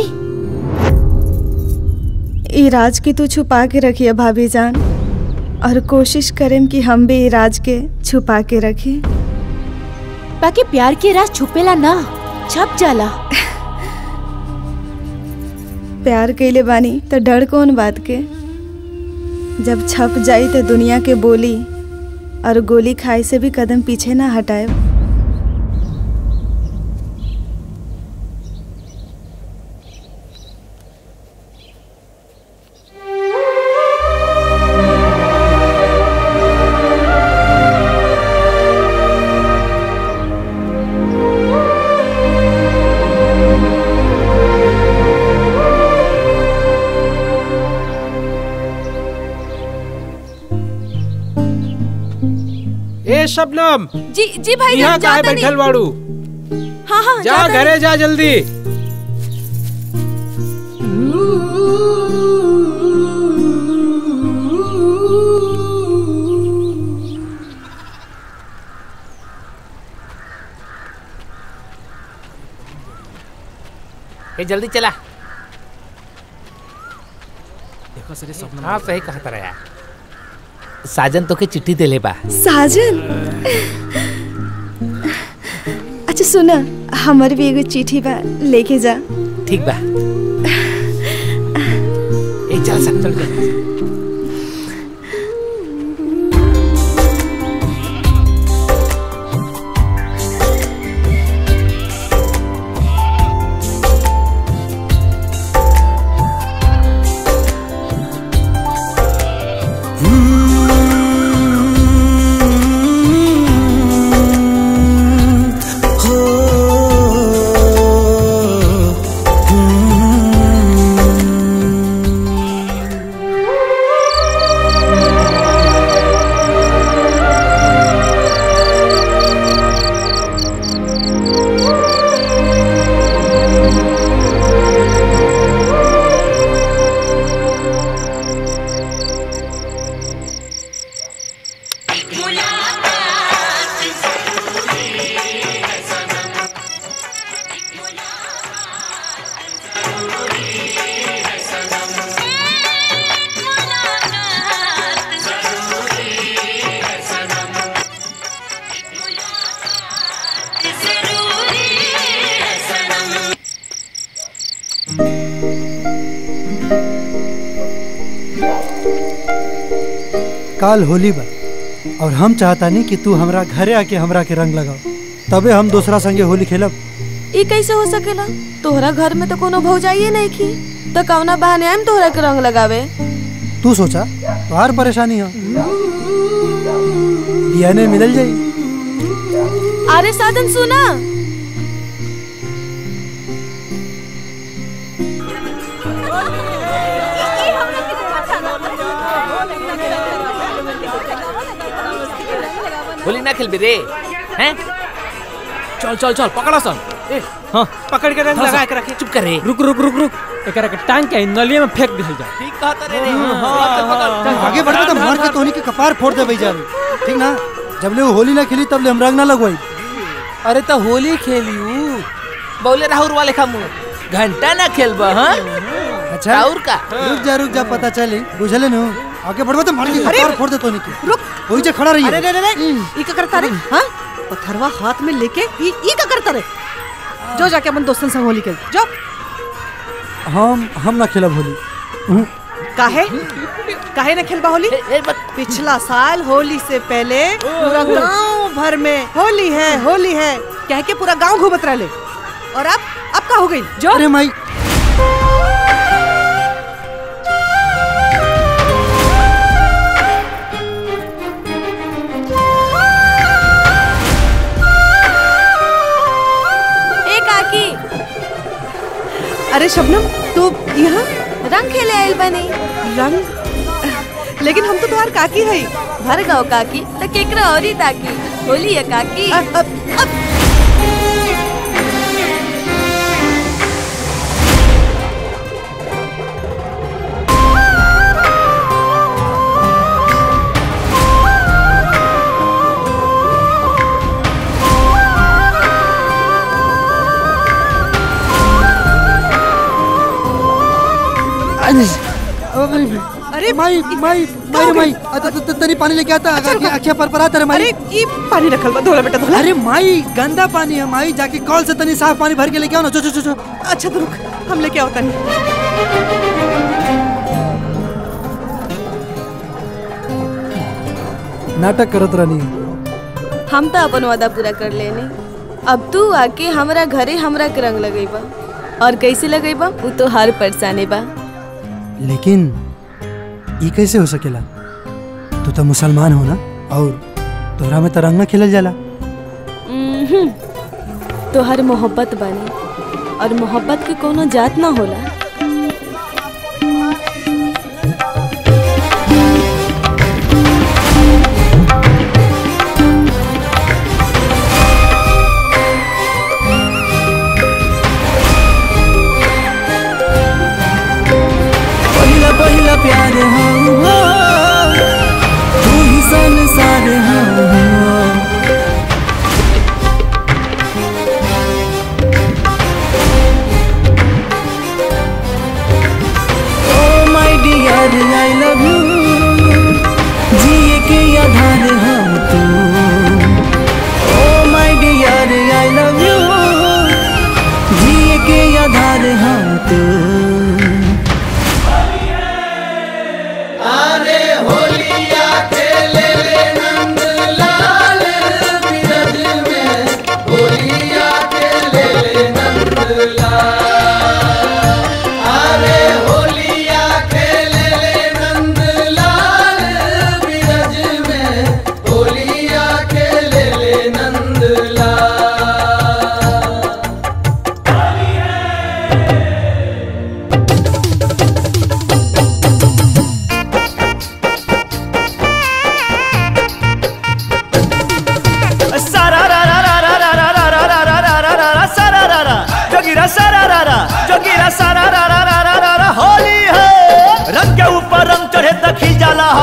ई राज के तू छुपा के रखिए भाभी जान और कोशिश करें कि हम भी ई राज के छुपा के रखें बाकी प्यार के राज छुपेला ना छप जाला प्यार कैले बानी तो डर कौन बात के जब छप जाई तो दुनिया के बोली और गोली खाए से भी कदम पीछे ना हटाए ए शबनम जी जी भाई यहाँ काहे बैठल बाड़ू हाँ हाँ जा जाता घरे जा जल्दी ए जल्दी चला देखो सरे स्वप्न हाँ सही कहा तारा यार साजन तो के चिट्ठी देले बा साजन अच्छा सुना हमर भी एगो चिट्ठी बा लेके जा ठीक बा ए चल सब चल चल काल होली बा और हम चाहता नहीं कि तू हमरा घरे आके हमरा के रंग लगाओ तबे हम दूसरा संगे होली खेलब ई कैसे हो सकेला तोहरा घर में तो कोनो भौजाइए नहीं की तो कौना बहाने आइम तोहरा के रंग लगावे तू सोचा तोहार परेशानी हो डीएनए मिलल जाई अरे साधन सुना होली ना खेल रे हैं चल चल चल पकड़ा सन ए हाँ पकड़ के रंग थोड़ा सा लगा के रखे चुप कर रे रुक रुक रुक रुक एकरा के टांग के नलिया में फेंक दिहल जा ठीक कहता रे रे आगे बढ़बे तो मार के तोहनी के कपार फोड़ दे भैया ठीक ना जब ले वो होली ना खेली तब ले हम रंग ना लगवाई अरे तो होली खेलियू बोले राहुल वाले का मुंह घंटा ना खेलबा हाँ अच्छा राहुल का रुक जा रुक जा पता चली बुझले नु आगे बढ़बे तो मार के अरे! कपार फोड़ दे तोहनी के रुक वही जे खड़ा रही अरे रे रे रे ई का करता रे हाँ पत्थरवा हाथ में लेके ई ई का करता रे जो जाके अपन दोस्तन संग होली खेल जो हम हम ना खेलब होली उहुं। काहे काहे न खेलबा होली पिछला साल होली से पहले पूरा गांव भर में होली है होली है कह के पूरा गांव घूमत रहले और अब अब का हो गई जो अरे माई ए काकी अरे शबनम तू यहाँ रंग खेले आइल बनी रंग लेकिन हम तो तुम्हार काकी है भर गाँव काकी तो केकरा औरी ताकी होली है काकी अरे माई माई माई माई अ, त- त- तनी पानी लेके आता आगे आखिया पर पर आता रे माई अरे ई पानी रखल बा धोला बेटा धोला अरे माई गंदा पानी है माई जाके कॉल से तनी साफ पानी भर के लेके आओ ना चो चो चो चो अच्छा तो रुक हम लेके आओ तनी नाटक करत रहनी हम तो अपन वादा पूरा कर लेने अब तू आके हमरा घरे हमरा के रंग लगेबा और कैसे लगेबा वो तो हर परेशानी बा लेकिन ई कैसे हो सकेला तू तो मुसलमान हो ना और तोहरा में तो रंग ना खेलल जाला उम्हुम। तो हर मोहब्बत बनी और मोहब्बत के कोनो जात ना होला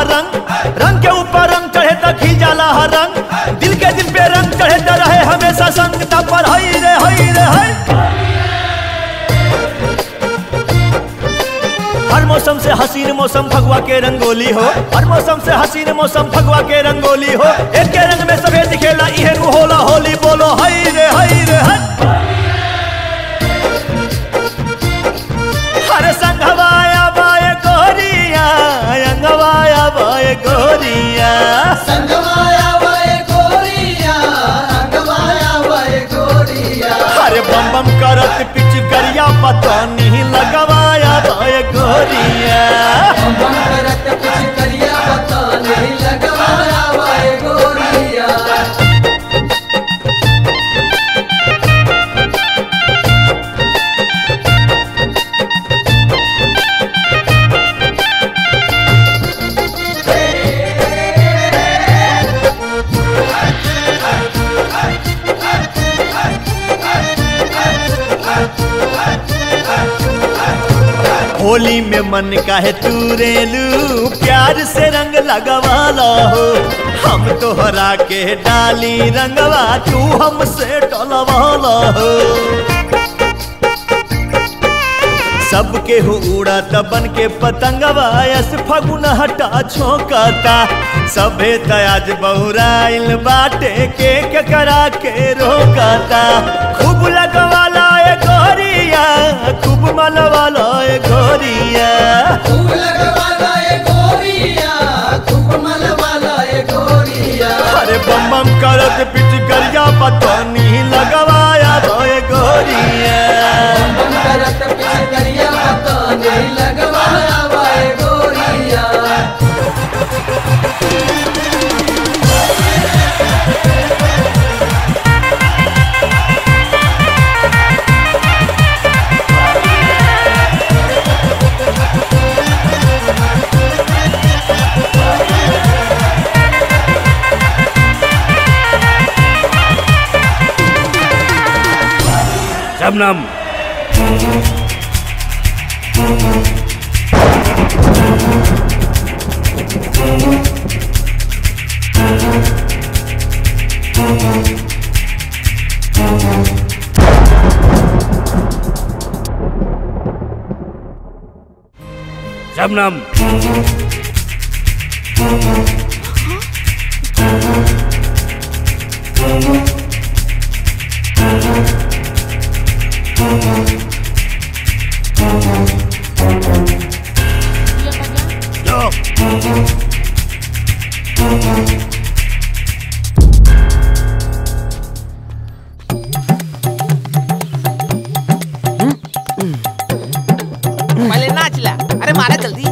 हर रंग रंग के ऊपर रंग चढ़े त खिल जाला हर रंग दिल के दिल पे रंग चढ़े त रहे हमेशा संग त पर हई रे हई रे हई हर मौसम से हसीन मौसम फगवा के रंगोली हो हर मौसम से हसीन मौसम फगवा के रंगोली हो एक के रंग में सफेद दिखेला इहे नु होला होली बोलो हई रे हई रे हई हर संगवाया बाय गोरिया अंगवाया बाय गोरिया संगवाया वाए गोरिया अंगवाया वाए गोरिया अरे बम बम करत पिच करिया पता नहीं लगवाया बाय गोरिया बम करत कुछ करिया पता नहीं लगवाया वाए गोरिया होली में मन काहे तूरेलू प्यार से रंग लगवाला हो हम तोहरा के डाली रंगवा तू हमसे टलवाला हो सबके हो उड़ा तबन के पतंगवा यस फगुन हटा छोकता सभे तयाज बहुराइल बाटे के के करा के रोकता खूब लगवाला ए गोरिया खूब मलवाला ए गोरिया खूब लगवाला ये गोरिया खूब मलवाला ये गोरिया अरे बम बम करत पिच करिया पता नहीं लगवाया ए गोरिया बम करत कुछ करिया पता नहीं लगवाया वाए गोरिया शबनम शबनम पहले नाच ला अरे मारा जल्दी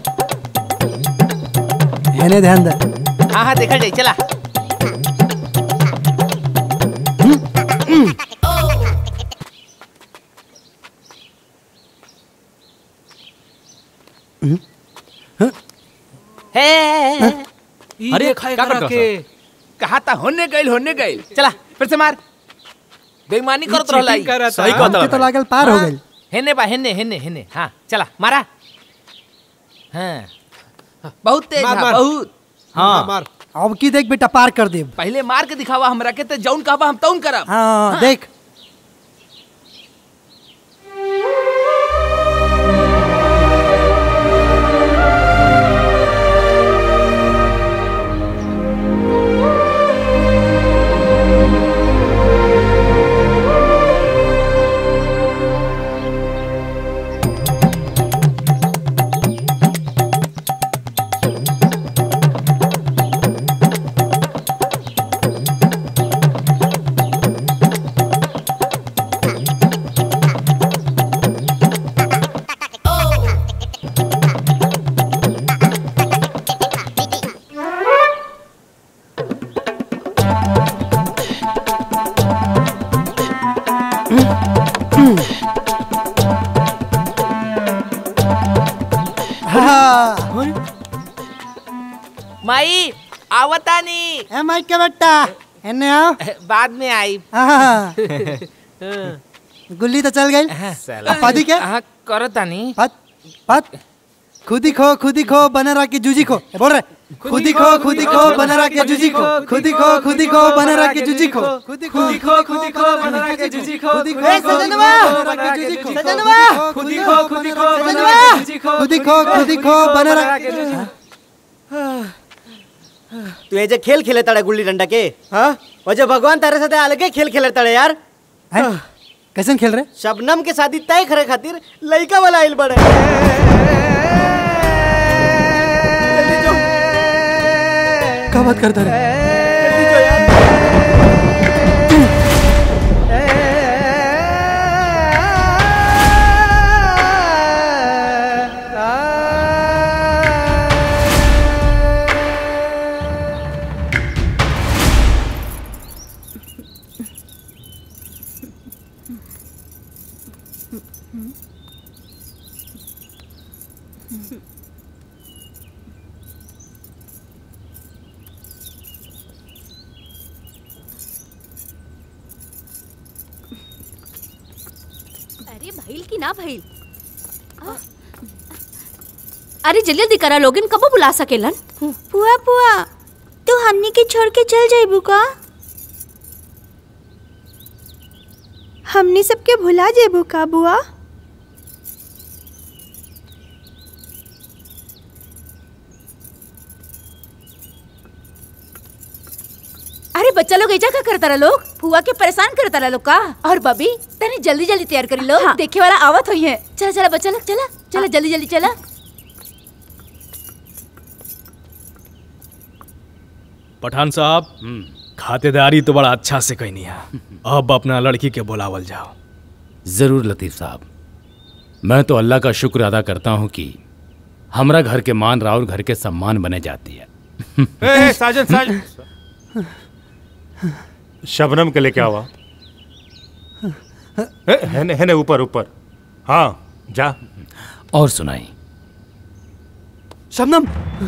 एने ध्यान दे हाँ हाँ देखा जाए चला है अरे क्या करता कहा था होने गइल होने गइल चला फिर से मार बेईमानी करत चीटिंग रहलाई करत सही हा। कहत हमके तो लागल पार हो गइल हेने बा हेने हेने हेने हाँ चला मारा हाँ बहुत तेज मार, है मार। बहुत मार, मार। अब की देख बेटा पार कर दे पहले मार के दिखावा हमरा के ते जौन कहबा हम तौन करब हाँ देख माई आवतानी ए माई के बेटा एने आओ बाद में आई हाँ। गुल्ली तो चल गई साला पादी के हाँ करतानी पत पत खुदी खो खुदी खो बना रहा के जूजी खो ए, बोल रहे खुदी खो खुदी खो बना रहा के जूजी खो खुदी खो खुदी खो बना रहा के जूजी खो खुदी खुदी खो खुदी खो बना रहा के जूजी खो खुदी खो ए, सजनवा! सजनवा खुदी खो खुदी खो बना सजनवा! रहा के जूजी खो खुदी खो खुदी खो बना रहा के तू ये जे खेल खेले तड़े गुल्ली डंडा के हाँ और जो भगवान तारे साथे अलगे खेल खेले तड़े यार कैसे खेल रहे शबनम के शादी तय करे खातिर लइका वाला आइल बड़े क्या बात करता रहे अरे भइल की ना भइल आ? अरे जल्दी जल्दी करा लोगिन कब बुला सकेलन पुआ पुआ तू हमनी के छोड़ के चल जाइबू का हमनी सबके भुला जेबू का बुआ अरे बच्चा लोग ऐजा का करता रहा लोग फुआ के परेशान करता रहा लोग का और बबी तने जल्दी जल्दी तैयार करी लो देखे वाला आवत हुई है चला चला बच्चा लोग चला चला जल्दी जल्दी चला पठान साहब खातेदारी तो बड़ा अच्छा से कहनी है अब अपना लड़की के बुलावल जाओ जरूर लतीफ साहब मैं तो अल्लाह का शुक्र अदा करता हूँ कि हमरा घर के मान राउर घर के सम्मान बने जाती है ए, ए, साजन साजन शबनम के लेके आवा ए, है ने, है ने ऊपर ऊपर हाँ जा और सुनाई शबनम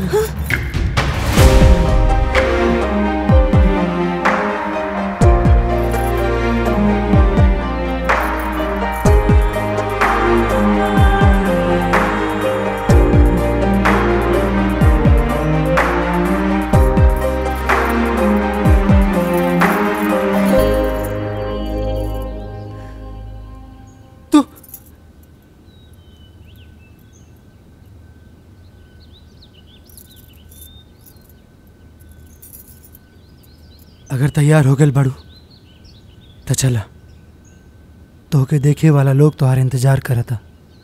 अगर तैयार हो गए बड़ू तो चला तो के देखे वाला लोग तुम्हारे इंतजार करता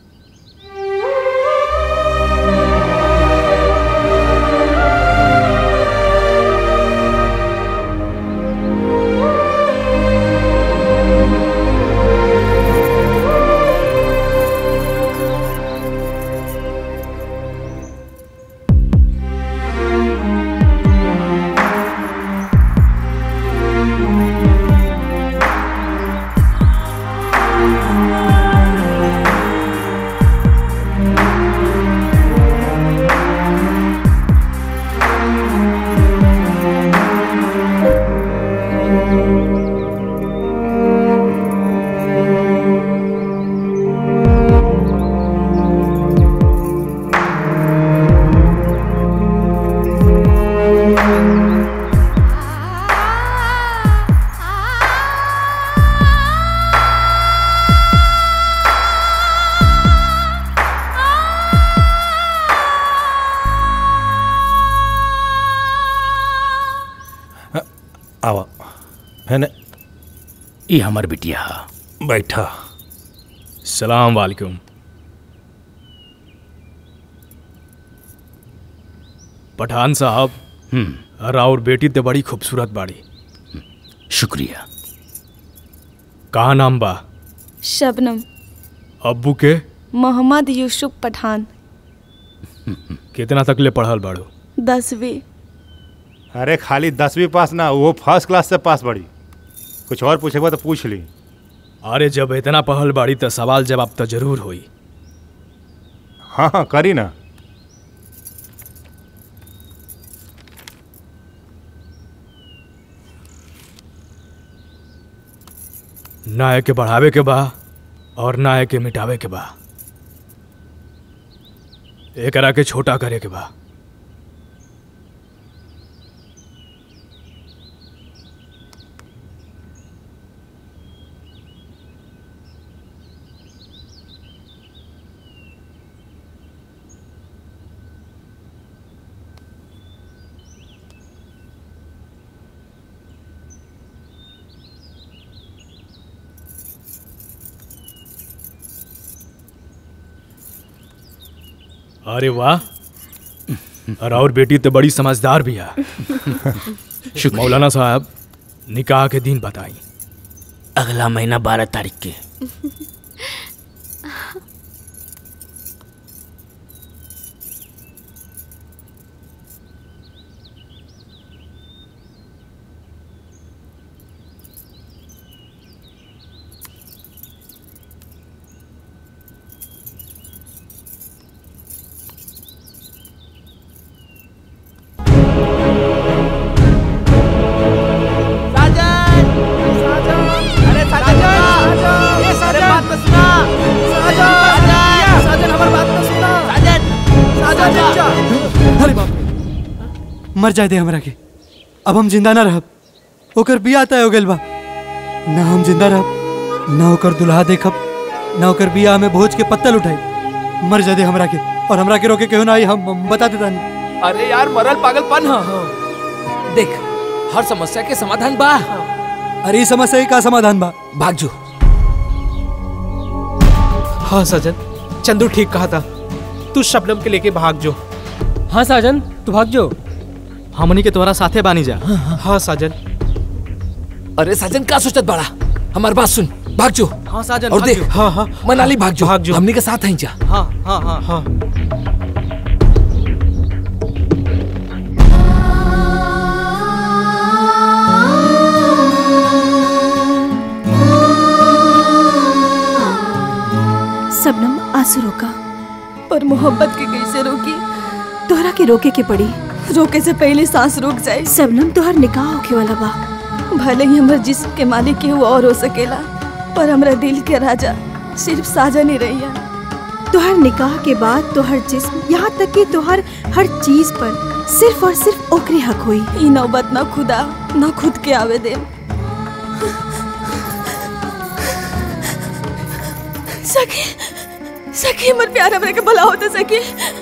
आवा है ने ये हमार बिटिया बैठा सलाम वालेकुम पठान साहब राउर बेटी तो बड़ी खूबसूरत बाड़ी शुक्रिया कहा नाम बा शबनम अब्बू के मोहम्मद यूसुफ पठान कितना तक ले पढ़ल बाड़ू दसवीं अरे खाली दसवीं पास ना वो फर्स्ट क्लास से पास बड़ी कुछ और पूछेगा तो पूछ ली अरे जब इतना पढ़ल बाड़ी तो सवाल जवाब तो जरूर होई हाँ हाँ करी ना ना के बढ़ावे के बा और ना के मिटावे के बा एकरा के छोटा करे के बा अरे वाह और और बेटी तो बड़ी समझदार भी है मौलाना साहब निकाह के दिन बताई अगला महीना बारह तारीख के साजन साजन अरे साजन ये साजन बात तो सुना साजन साजन हमारी बात तो सुना साजन साजन अरे बाप रे। मर जाए दे हमरा के अब हम जिंदा ना रहब ओकर बिया तय हो गेल बा ना हम जिंदा रहब ना ओकर दुल्हा देखब ना ओकर बिया में भोज के पत्तल उठाई मर जाए दे हमरा के और हमरा के रोके केहू ना आई हम हम बता देता नहीं अरे यार मरल पागलपन ह देख हर समस्या के समाधान बा अरे इस समस्या का समाधान बा भाग जो हाँ साजन चंदू ठीक कहा था तू शबनम के लेके भाग जो हाँ साजन तू भाग जो हमनी के तुम्हारा साथे बानी जा हाँ साजन अरे साजन का सोचत बड़ा हमार बात सुन भाग जो हाँ साजन और भाग देख जो। हाँ हाँ मनाली भाग जो भाग जो। हमनी के साथ हैं जा हाँ हाँ हाँ हाँ सबनम आंसू रोका पर मोहब्बत के कैसे रोकी तोहरा के रोके के पड़ी रोके से पहले सांस रुक जाए सबनम तोहर निकाह होके वाला बा भले ही हमर जिस्म के मालिक केहू और हो सकेला पर हमरा दिल के राजा सिर्फ साजन ही रही है तोहर निकाह के बाद तोहर जिस्म यहाँ तक कि तोहर हर चीज पर सिर्फ और सिर्फ ओकरे हक हुई ई नौबत ना खुदा ना खुद के आवे दे सखी सखी हमर प्यार हमरा के भला होते सखी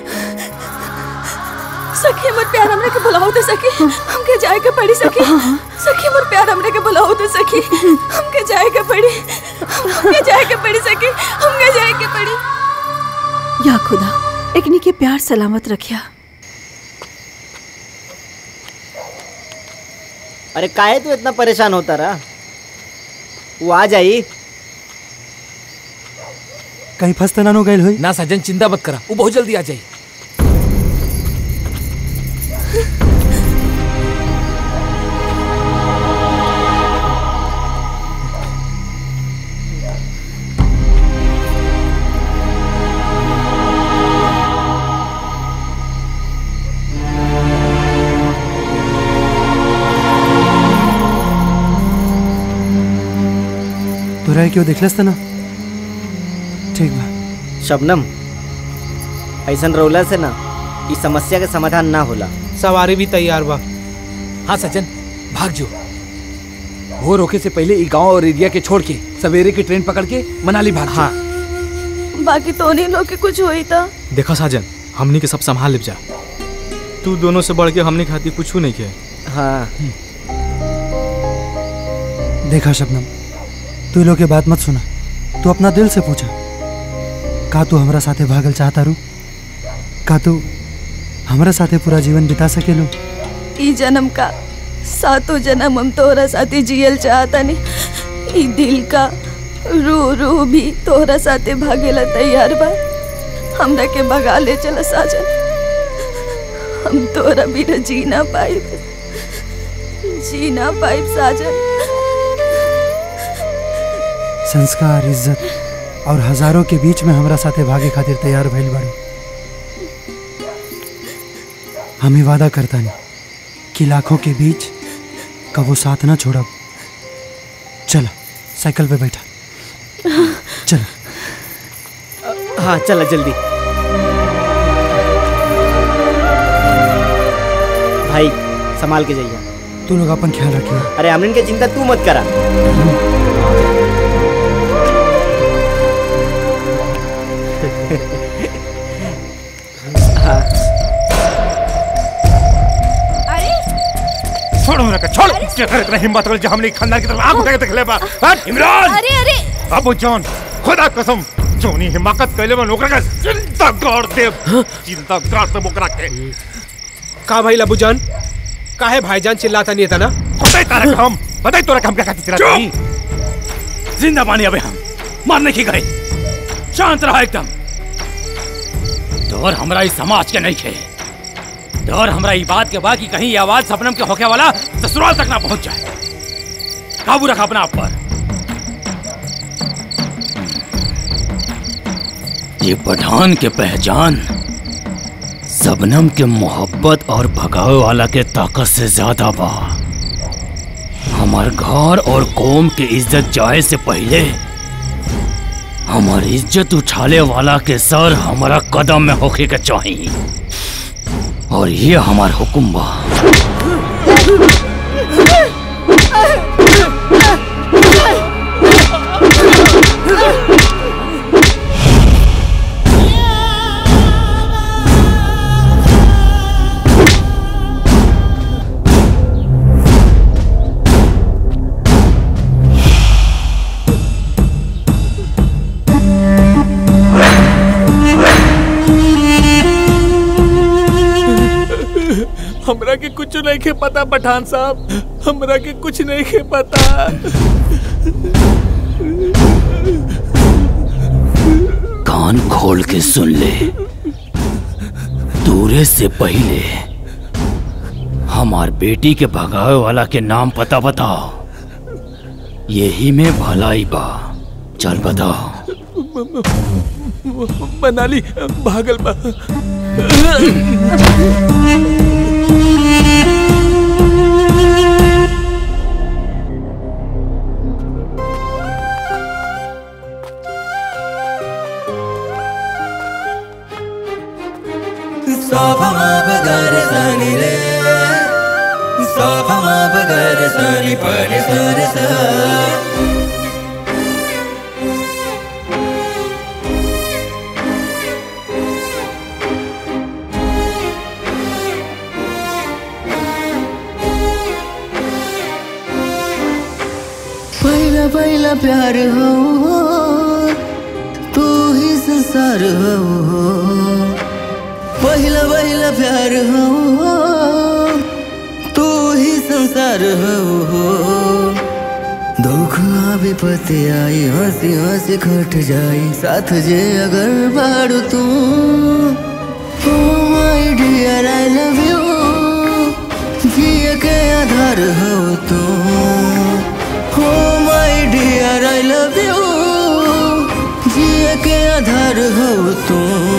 सखी हमर प्यार हमरा के भला होते सखी हमके जाए के पड़ी सखी सखी हमर प्यार हमरा के भला होते सखी हमके जाए के पड़ी हमके जाए के पड़ी सखी हमके जाए के पड़ी या खुदा एकनी के प्यार सलामत रखिया अरे काहे तू इतना परेशान होता रहा वो आ जाई कहीं फंस तो ना नो गइल होई ना साजन चिंता मत करा वो बहुत जल्दी आ जाए तोरा क्यों देखलस त ना ठीक बा शबनम ऐसन रौला से ना इस समस्या के समाधान ना होला सवारी भी तैयार बा हाँ सचिन भाग जो वो रोके से पहले ई गांव और एरिया के छोड़ के सवेरे की ट्रेन पकड़ के मनाली भाग हाँ बाकी तो नहीं लोग के कुछ हुई था देखा साजन हमनी के सब संभाल लिप जा तू दोनों से बढ़ के हमनी खाती कुछ नहीं के हाँ देखा शबनम तू लोग के बात मत सुना तू अपना दिल से पूछा का तू हमरा साथे भागल चाहता रू का तू हमरा साथे पूरा जीवन बिता सकेलू ई जन्म का सातों जन्म हम तोहरा साथे जियल चाहता नहीं ई दिल का रू रू भी तोहरा साथे भागेला तैयार बा हमरा के भगा ले चला साजन हम तोहरा बिना जी ना पाइब जी ना पाइब साजन संस्कार इज्जत और हजारों के बीच में हमरा साथे भागे खातिर तैयार भइल बाड़ू हम ही वादा करता नहीं कि लाखों के बीच कबो साथ ना छोड़ब चल साइकिल पे बैठा चल हाँ चला जल्दी भाई संभाल के जाइए तू लोग अपन ख्याल रखिए अरे हमने की चिंता तू मत करा छोड़ हमरा के छोड़ क्या करे इतना हिम्मत वाले जो हमने खानदान की तरफ आंख उठा के देख ले बा हट इमरान अरे अरे अबू जान खुदा कसम जोनी हिमाकत कैले में ओकरा के चिंता कर दे चिंता कर दे ओकरा के का भाई लबू जान काहे भाईजान चिल्लाता नहीं था ना बताई तारा हम बताई तोरा हम क्या कहती तेरा जिंदा पानी अबे हम मारने की गए शांत रहा एकदम डर हमरा इस समाज के नहीं खे डर हमरा ई बात के बा कि कहीं ये आवाज सपनम के होके वाला ससुराल तक ना पहुंच जाए काबू रखा अपना आप पर ये पठान के पहचान सबनम के मोहब्बत और भगावे वाला के ताकत से ज्यादा बा हमार घर और कौम के इज्जत जाए से पहले हमार इज्जत उछाले वाला के सर हमारा कदम में होके के चाहिए और ये हमार हुक्म बा हमरा के कुछ नहीं के पता पठान साहब हमरा के कुछ नहीं के पता कान खोल के सुन ले दूरे से पहले हमार बेटी के भगावे वाला के नाम पता बताओ यही में भलाई बा चल बताओ मनाली भागल बा Sofa bagare sani re Sofa bagare sani pare sare sa पहला पहला प्यार हो तू ही संसार हो पहिला पहिला प्यार हो तू ही संसार हो दुख विपत्ति आई हंसी हंसी खट जाई साथ जे अगर बाड़ू तू oh my dear I love you जिए के आधार हो तू oh my dear I love you जिए के आधार हो तू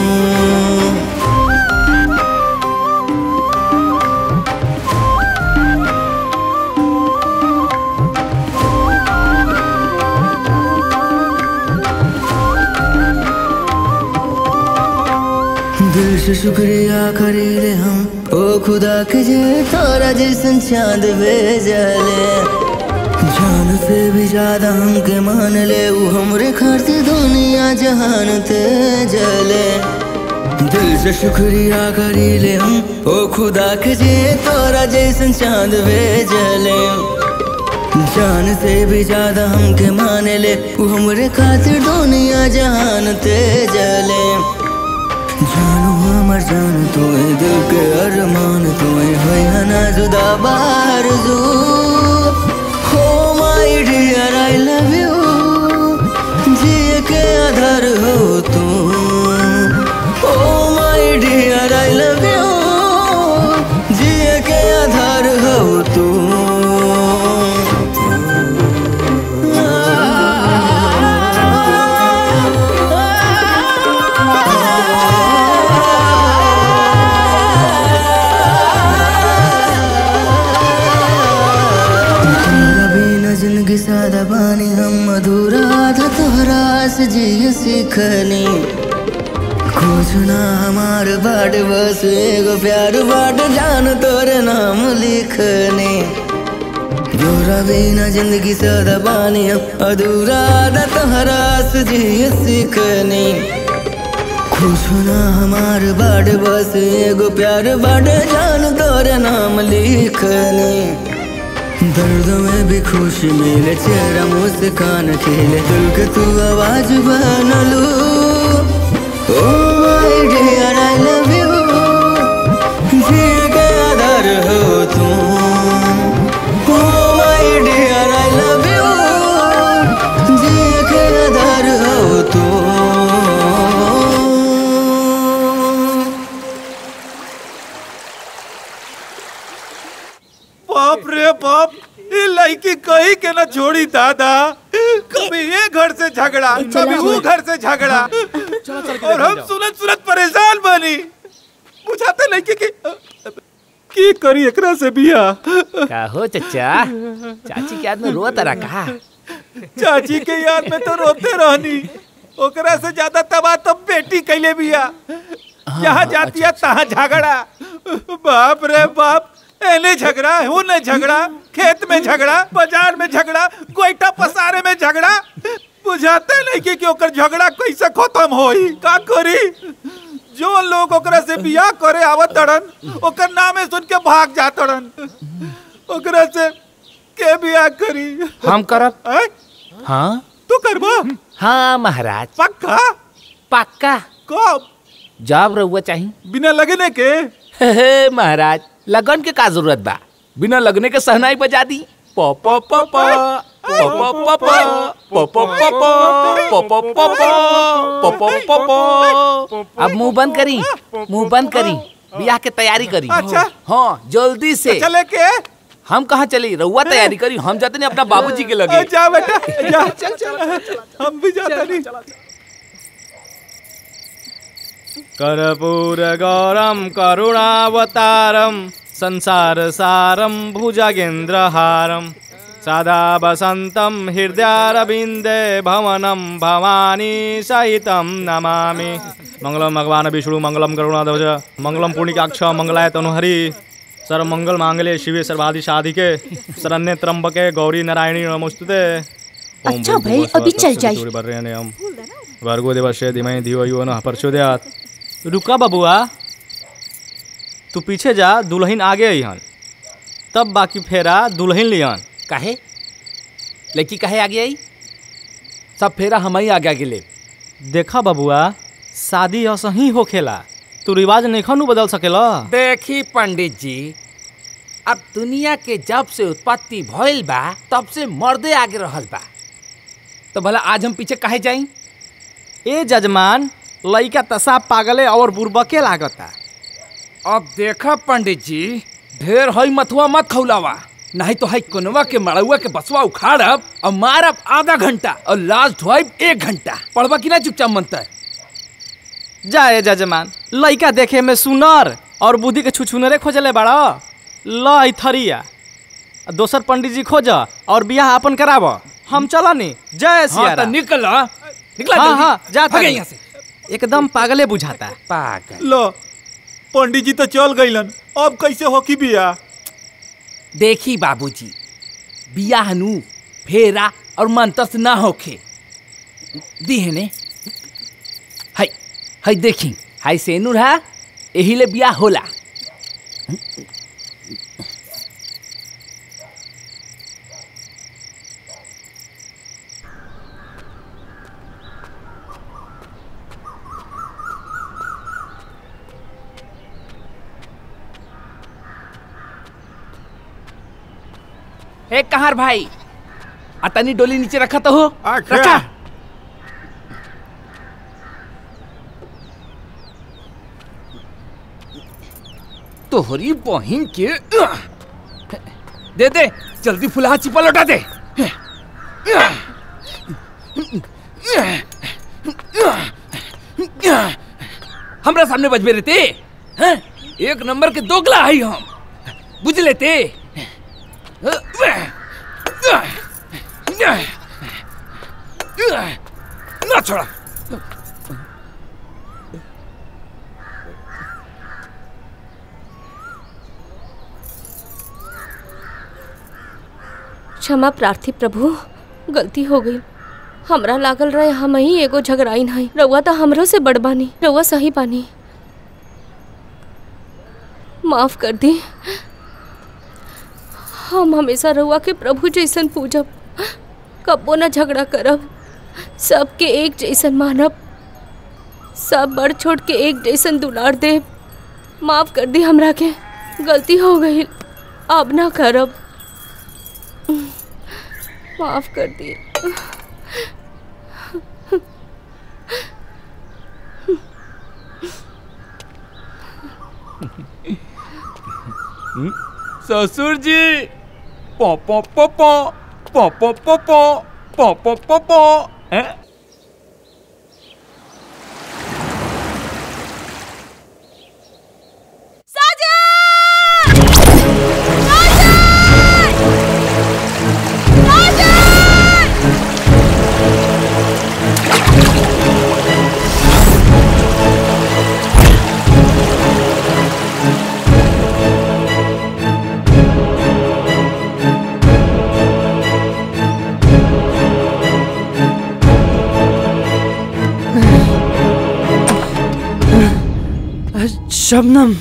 दिल से शुक्रिया करीले हम ओ खुदा के जे तोरा जैसन चांद भेजले जान से भी ज्यादा हमके मान ले वो हमरे खातिर दुनिया जहान ते जले दिल से शुक्रिया करीले हम ओ खुदा के जे तोरा जैसन चांद भेजले जान से भी ज्यादा हमके माने ले वो हमरे खातिर दुनिया जहान ते जले जानू हमर जान तू दिल के अरमान तू है ना जुदा बार जू हो my dear I love you जिए के आधार हो तू oh my dear I love you जिए के आधार हो तू तोरा बिना जिंदगी सादा बानी हम अधूरा था तोहरा से जिए सीखनी कुछ ना हमार बाट बस एगो प्यार बाट जान तोरे नाम लिखने जोरा बिना जिंदगी सदा बानी हम अधूरा आदा तोहरा से जिए सीखने कुछ ना हमार बाट बस एगो प्यार बाट जान तोरे नाम लिखने दर्द में भी खुशी मिले चेहरा मुस्कान खिले दिल के तू आवाज बन लू oh my dear I love you जिए के आधार हो तुम oh my dear I love you जिए के आधार हो तुम बाप रे बाप ये लड़की कहीं के ना छोड़ी दादा कभी ये घर से झगड़ा कभी वो घर से झगड़ा और हम सुनत सुनत परेशान बनी बुझाते लड़की की की करी एकरा से बिया का हो चचा चाची के याद में रोत रहा का चाची के याद में तो रोते रहनी ओकरा से ज्यादा तबाह तो बेटी कैले बिया जहाँ जाती है तहाँ झगड़ा बाप रे बाप एने झगड़ा हूँ ने झगड़ा खेत में झगड़ा बाजार में झगड़ा गोईठा पसारे में झगड़ा बुझाते नहीं कि, कि ओकर झगड़ा कैसे खत्म होई का करी जो लोग ओकरा से बियाह करे आवत तड़न ओकर नामे सुन के भाग जा तड़न ओकरा से के बियाह करी हम करब हैं? हाँ तू करबो हाँ महाराज पक्का पक्का कब जब रहुआ चाहिए बिना लगने के हे हे महाराज लगन के का जरूरत बा बिना लगने के सहनाई बजा दी प प प प प प प प प प प प प प प प प प प अब मुंह बंद करी मुंह बंद करी बियाह के तैयारी करी अच्छा। हाँ जल्दी से चले के हम कहाँ चली रहुआ तैयारी करी हम जाते नहीं अपना बाबूजी के लगे जा बेटा जा चल चल हम भी जाता नहीं कर्पूरगौरं करुणावतारं संसारसारं भुजगेन्द्रहारं सदा वसन्तं हृदयारविन्दे भवनं भवानी सहितं नमामि मङ्गलं भगवान् विष्णु मङ्गलं करुणाध्वज मङ्गलं पुण्यकाक्ष मङ्गलाय तनुहरि सर्वमङ्गल माङ्गल्ये शिवे सर्वाधि साधिके शरण्ये त्र्यम्बके गौरी नारायणी नमोस्तुते ओम अच्छा भूर्भुवः भाई, स्वः अभी चल स्वस्ति जाइए। सूर्यवर्येण्यं भर्गो देवस्य धीमहि धियो यो नः प्रचोदयात् रुका बबुआ तू पीछे जा दुल्हन आगे अइहन तब बाकी फेरा दुल्हन लिहन काहे लड़की काहे आगे आई सब फेरा हम ही आगे आगे ले देखा बबुआ शादी असही होखेला तू रिवाज नहीं बदल सकेला देखी पंडित जी अब दुनिया के जब से उत्पत्ति भइल बा तब से मर्दे आगे रहल बा तो भला आज हम पीछे काहे जाई ए जजमान लइका तसा पागले और बुरबके लागता अब देखा पंडित जी ढेर हई मथुआ मत खौलावा नहीं तो हई कोनवा के मड़ुआ के बसवा उखाड़ब और मारब आधा घंटा और लाश ढोइब एक घंटा पढ़वा की ना चुपचाप मंतर जाए जजमान लइका देखे में सुनर और बुद्धि के छुछुनरे खोजले बाड़ा ल ई थरिया आ दोसर पंडित जी खोज और बियाह अपन कराब हम चलनी जय सिया हाँ, तो राम। निकला निकला हाँ जल्दी। हाँ जा भागे तनी। यहाँ से एकदम पागले बुझाता पागल लो पंडित जी तो चल गईलन अब कैसे हो की बिया देखी बाबूजी बियाह नु फेरा और मंत्र से ना होखे दीहने हाय हाय देखी हाय सेनुर है यही ले बियाह होला ए कहार भाई अतनी डोली नीचे रखा तो हो रखा तोहरी बहिन के दे दे जल्दी फुलहा चिपा लौटा दे हमरा सामने बजबे रहते हैं? एक नंबर के दोगला है हम बुझ लेते ना छोड़ा क्षमा प्रार्थी प्रभु गलती हो गई हमरा लागल रहे हम ही एगो झगड़ाइन है रउआ तो हमरो से बड़ बानी रउआ सही बानी माफ कर दी हम हमेशा रउआ के प्रभु जैसन पूजब कबो ना झगड़ा करब सबके एक जैसन मानब सब बड़ छोट के एक जैसन दुलार देव माफ कर दी हमरा के गलती हो गई अब ना करब माफ कर दी ससुर जी पो पो पो पो पो पो पो पो पो पो पो पो हैं? शबनम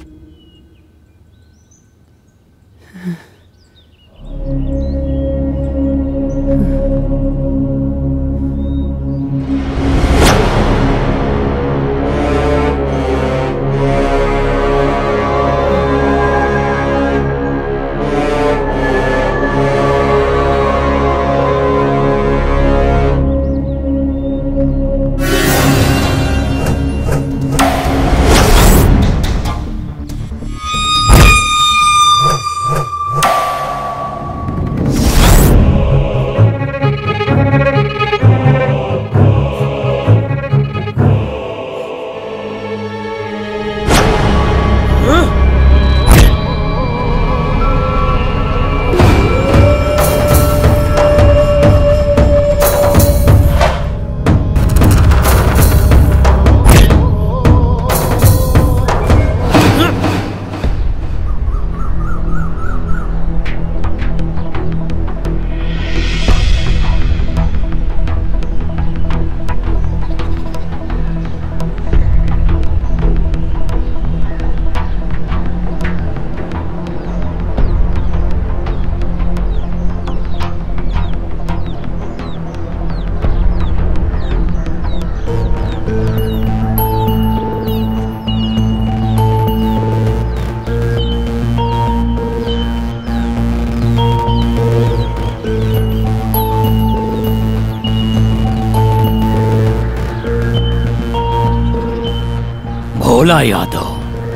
भोला यादव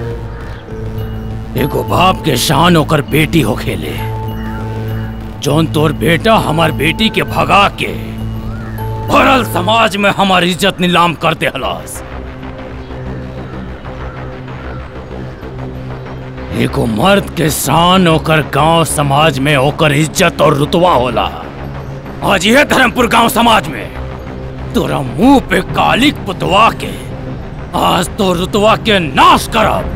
एगो बाप के शान होकर बेटी हो खेले जौन तोर बेटा हमार बेटी के भगा के भरल समाज में हमार इज्जत नीलाम करते हलास एगो मर्द के शान होकर गांव समाज में होकर इज्जत और रुतवा होला आज यह धर्मपुर गांव समाज में तोरा मुंह पे कालिक पुतवा के आज तो रुतवा के नाश करब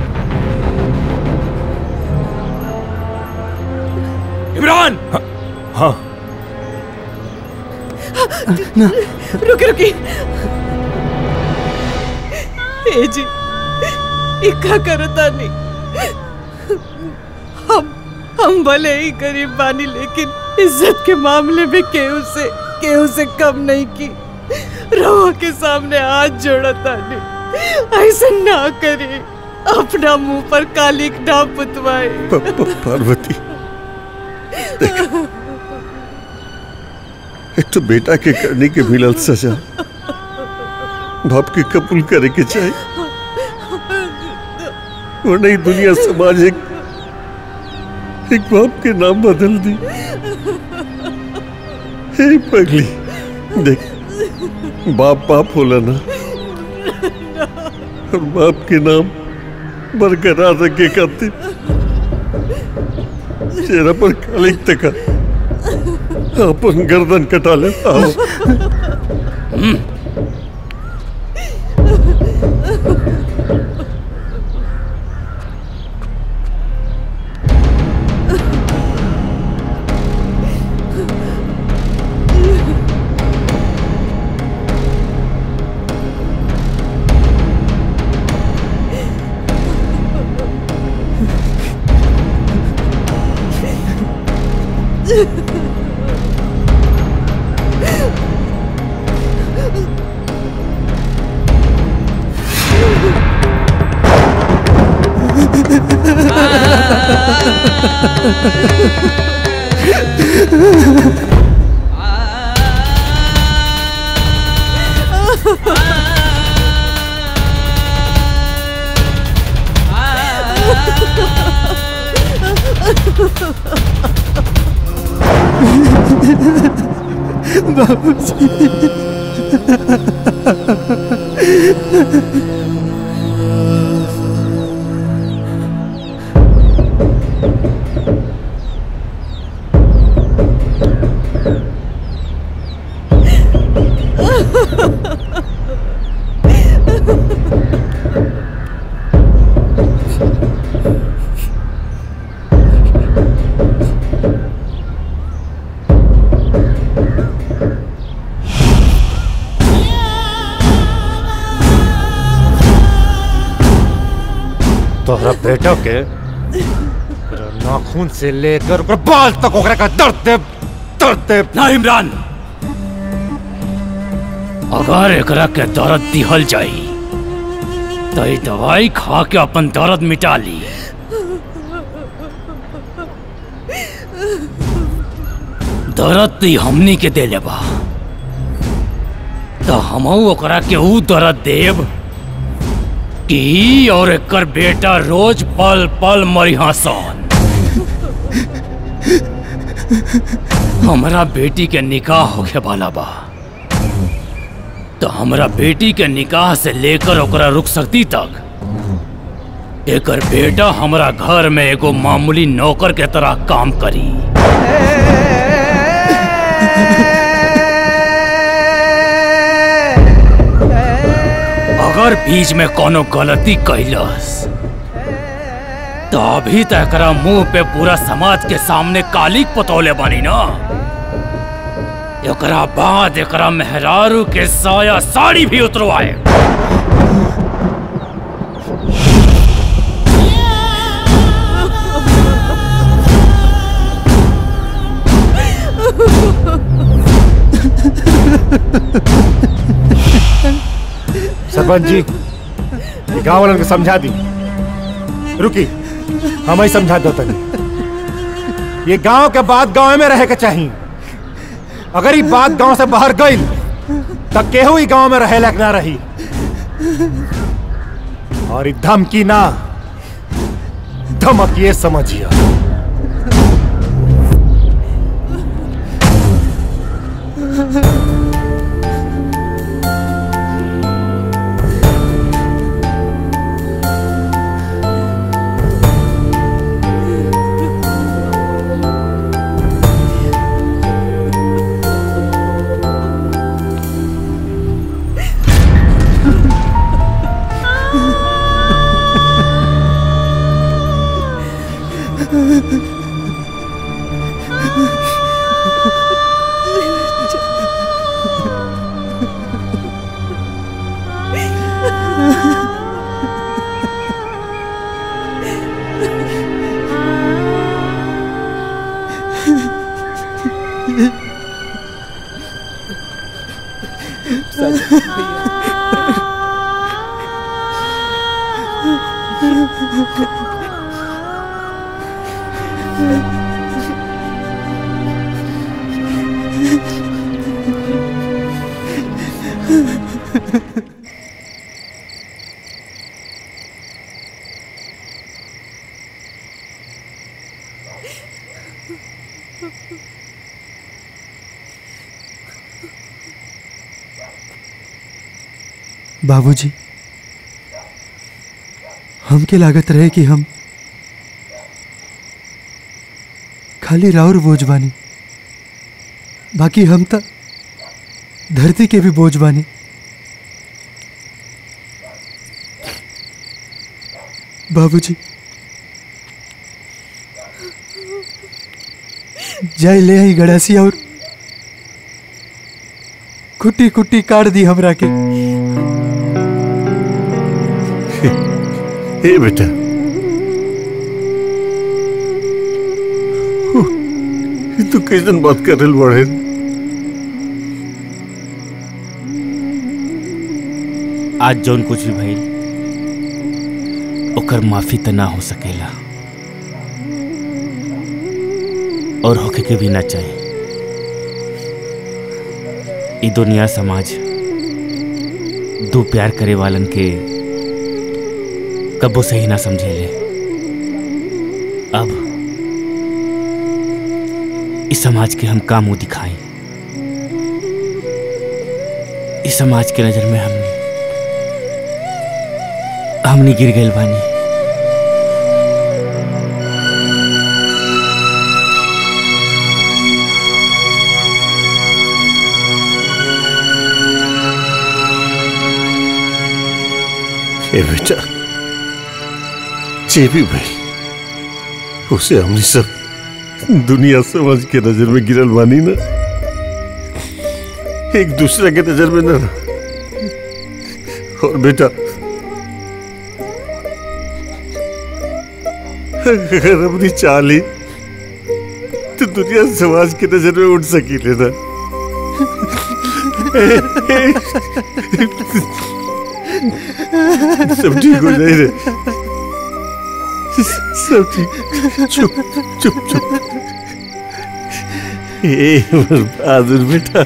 इमरान हाँ रुकी रुकी ए जी इक्का करता नहीं हम हम भले ही गरीब बानी लेकिन इज्जत के मामले में केहू से केहू से कम नहीं की रवा के सामने हाथ जोड़ता नहीं ऐसा ना करे अपना मुंह पर कालिक ना पुतवाए प- प- पार्वती देख एक तो बेटा के करने के मिलल सजा बाप के कबूल करे के चाहे और नहीं दुनिया समाज एक एक बाप के नाम बदल दी हे पगली देख बाप बाप होला ना और बाप के नाम बरकरार रखे खातिर चेहरा पर कालिक तका अपन गर्दन कटा ले आओ तोहरा बेटा के ओकरा नाखून से लेकर ओकरा बाल तक ओकरा का दर्द दे दर्द दे ना इमरान अगर एकरा के दर्द दिहल जाई तो ई दवाई खा के अपन दर्द मिटा ली दर्द ती हमनी के दे लेबा तो हमहू ओकरा के ऊ दर्द देब कि ई और एकर बेटा रोज पल पल मरिहा सन हमरा बेटी के निकाह होखे वाला बा तो हमरा बेटी के निकाह से लेकर ओकरा रुक सकती तक एकर बेटा हमरा घर में एगो मामूली नौकर के तरह काम करी अगर बीच में कोनो गलती कैलस तो अभी तक एकरा मुंह पे पूरा समाज के सामने कालिक पतौले बनी ना एकरा बाद एकरा मेहरारू के साया साड़ी भी उतरवाए सरपंच जी ये गांव वालों को समझा दी रुकी हम ही समझा दो तनी ये गांव के बाद गांव में रहे के चाहिए अगर ये बात गांव से बाहर गई तब केहू ही गांव में रहे लायक ना रही और ये धमकी ना धमक ये समझिए बाबूजी हमके लागत रहे कि हम खाली राउर बोझ बानी बाकी हम त धरती के भी बोझ बानी बाबूजी जाय ले आई गड़ासी और कुट्टी कुट्टी काट दी हमरा के ए बेटा तू कैसन बात कर रहे बड़े आज जौन कुछ भी भइल ओकर माफी त ना हो सकेला और होके के भी ना चाहे ई दुनिया समाज दो प्यार करे वालन के कबो सही ना समझेले अब इस समाज के हम का मुंह दिखाई इस समाज के नजर में हमने हमने गिर गए बानी ए बेटा जे भी भाई उसे हमने सब दुनिया समझ के नजर में गिरल बानी ना एक दूसरे के नजर में ना और बेटा अगर अपनी चाली तो दुनिया समाज की नजर में उठ सकी लेना सब ठीक हो जाए रे सब ठीक चुप चुप चुप ए हमर बहादुर बेटा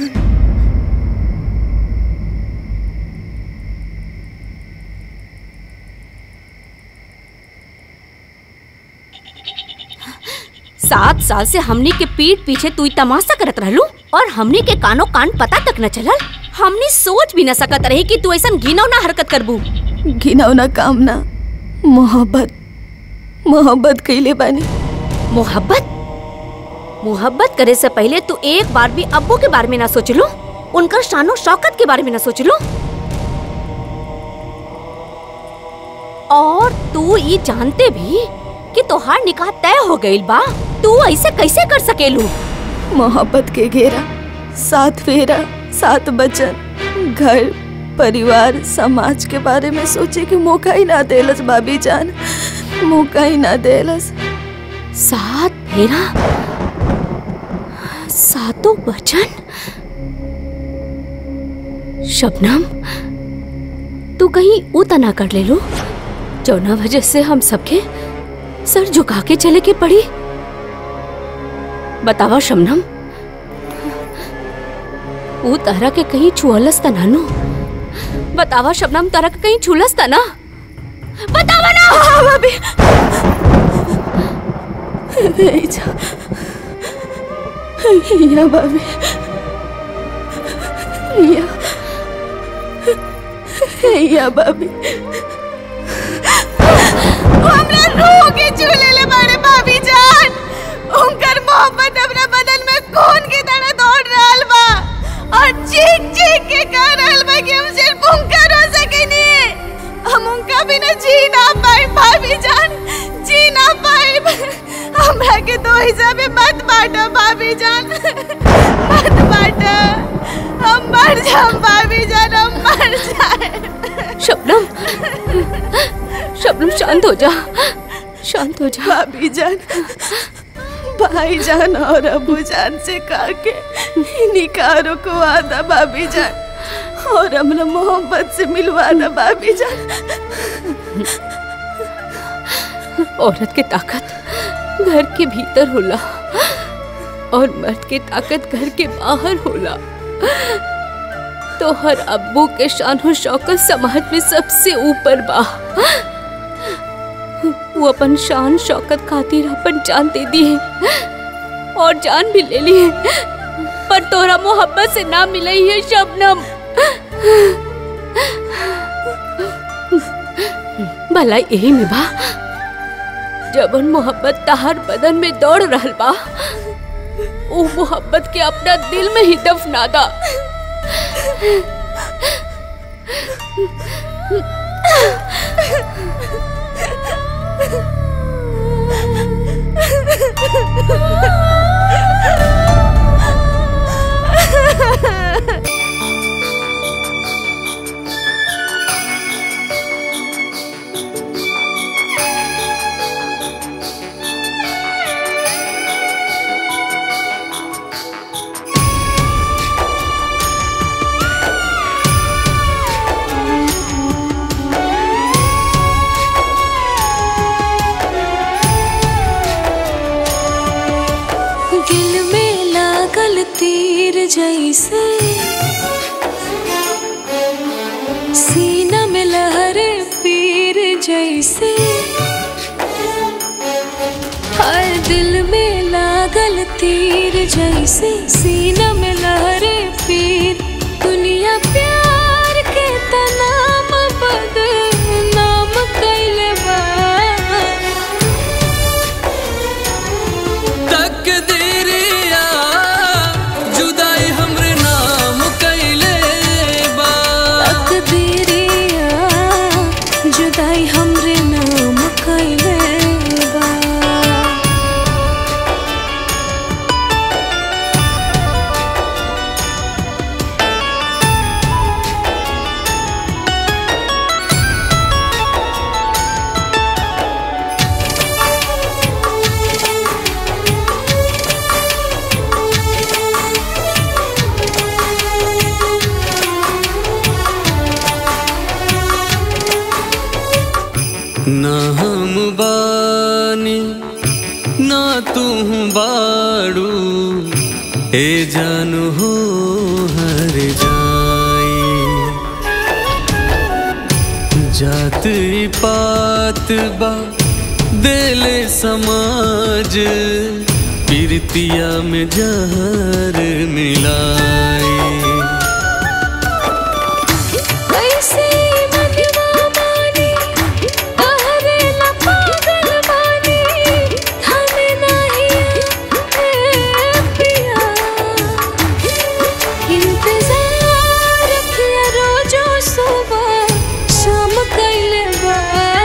सात साल से हमनी के पीठ पीछे तू तमाशा करत रहलू और हमनी के कानो कान पता तक न चलल हमनी सोच भी न सकत रही कि तू ऐसा घिनौना हरकत करबू घिनौना काम ना मोहब्बत मोहब्बत कैले बानी मोहब्बत मोहब्बत करे से पहले तू एक बार भी अब्बू के बारे में ना सोचलू उनकर शानो शौकत के बारे में ना सोचलू और तू ये जानते भी कि तोहार निकाह तय हो गईल बा तू ऐसे कैसे कर सकेलू मोहब्बत के घेरा सात फेरा सात बचन घर परिवार समाज के बारे में सोचे कि मौका ही ना देलस भाभी जान मौका ही ना देलस सात फेरा सातों वचन शबनम तू कहीं उता ना कर ले लो जौना वजह से हम सबके सर झुका के चले के पड़ी बतावा शबनम वो तारा के कहीं छुअलस त ना नो बतावा शबनम तारा के कहीं छुलस त ना बतावा ना हाँ, भाभी नहीं जा या भाभी या या भाभी हमरा रूह के चूल्हे ले मारे भाभी जान उनकर मोहब्बत हमरा बदन में खून की तरह दौड़ रहल बा और चीख चीख के कह रहल बा कि हम सिर्फ उनकर हो सकेनी हम उनका बिना जी ना पाए भाभी जान जी ना पाए हमरा के दो हिस्सा में मत बांटो भाभी जान मत बांटो हम मर जाम भाभी जान हम मर जाए शबनम शबनम शांत हो जा शांत हो जा भाभी जान भाई जान और अबू जान से कहा के निकाह रुकवा दा भाभी जान और हमरा मोहब्बत से मिलवा दा भाभी जान औरत के ताकत घर के भीतर होला और मर्द के ताकत घर के बाहर होला तो हर अब्बू के शान और शौकत समाज में सबसे ऊपर बा वो अपन शान शौकत खातिर अपन जान दे दी है और जान भी ले ली है पर तोरा मोहब्बत से ना मिली है शबनम भला यही में बा जबन मोहब्बत तहार बदन में दौड़ रहल बा वो मोहब्बत के अपना दिल में ही दफना दा तीर जैसे सीना में लहरे पीर जैसे हर दिल में लागल तीर जैसे सीना में लहरे पीर दुनिया प्यार के तनाम बदनाम कैले बा तकदीरिया जुदाई हमरे नाम कैले बा तकदीरिया जुदाई हमरे नाम कैले बा ना हम बानी ना तू बाड़ू ए जानू हो हर जाई जात ई पात बा देले समाज पीरतिया में जहर मिलाई कैसे मनवा माने तहरे ला पागल बानी हमें नहीं ए पिया इंतजार किया रोजो सुबह शाम कैले बा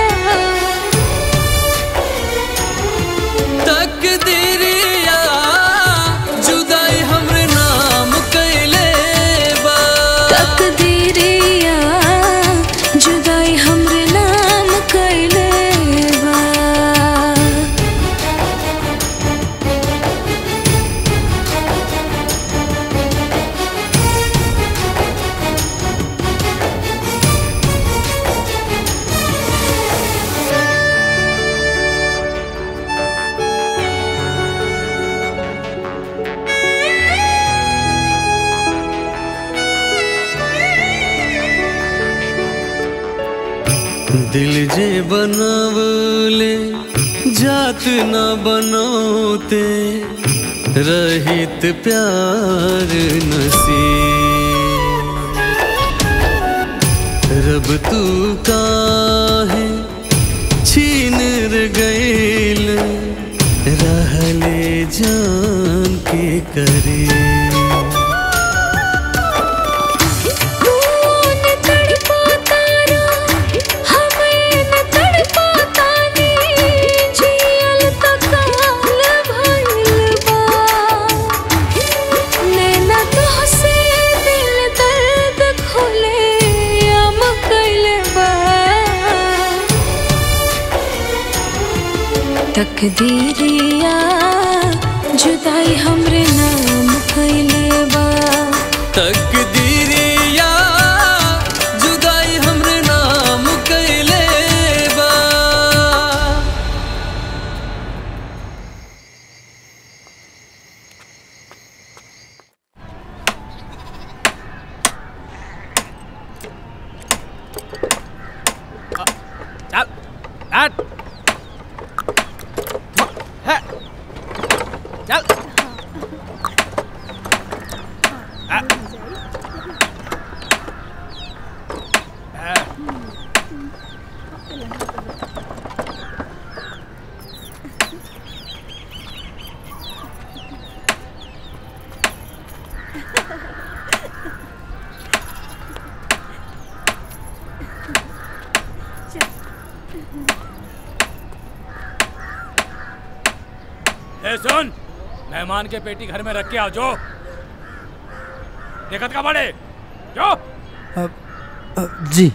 तकदीरिया जुदाई हमरे नाम कैले बा तकदीरिया जुदाई हमरे नाम कैले बा दिल जे बनवले जात न बनोते रहित प्यार नसीब रब तू काहे छीन र गईल रहले जान के करीब कौन तड़पाता रा हमें न तड़पाता नी जियल तो काल भइल बा नैना तोहसे दिल दर्द खोले आम कैले बा तकदीरिया जुदाई हमरे नाम कैले बा तकदीरिया जुदाई हमरे नाम कैले बा चल हट है चल आ, ए सुन मेहमान के पेटी घर में रख के आओ जो देखत का बड़े जो अब, अब, जी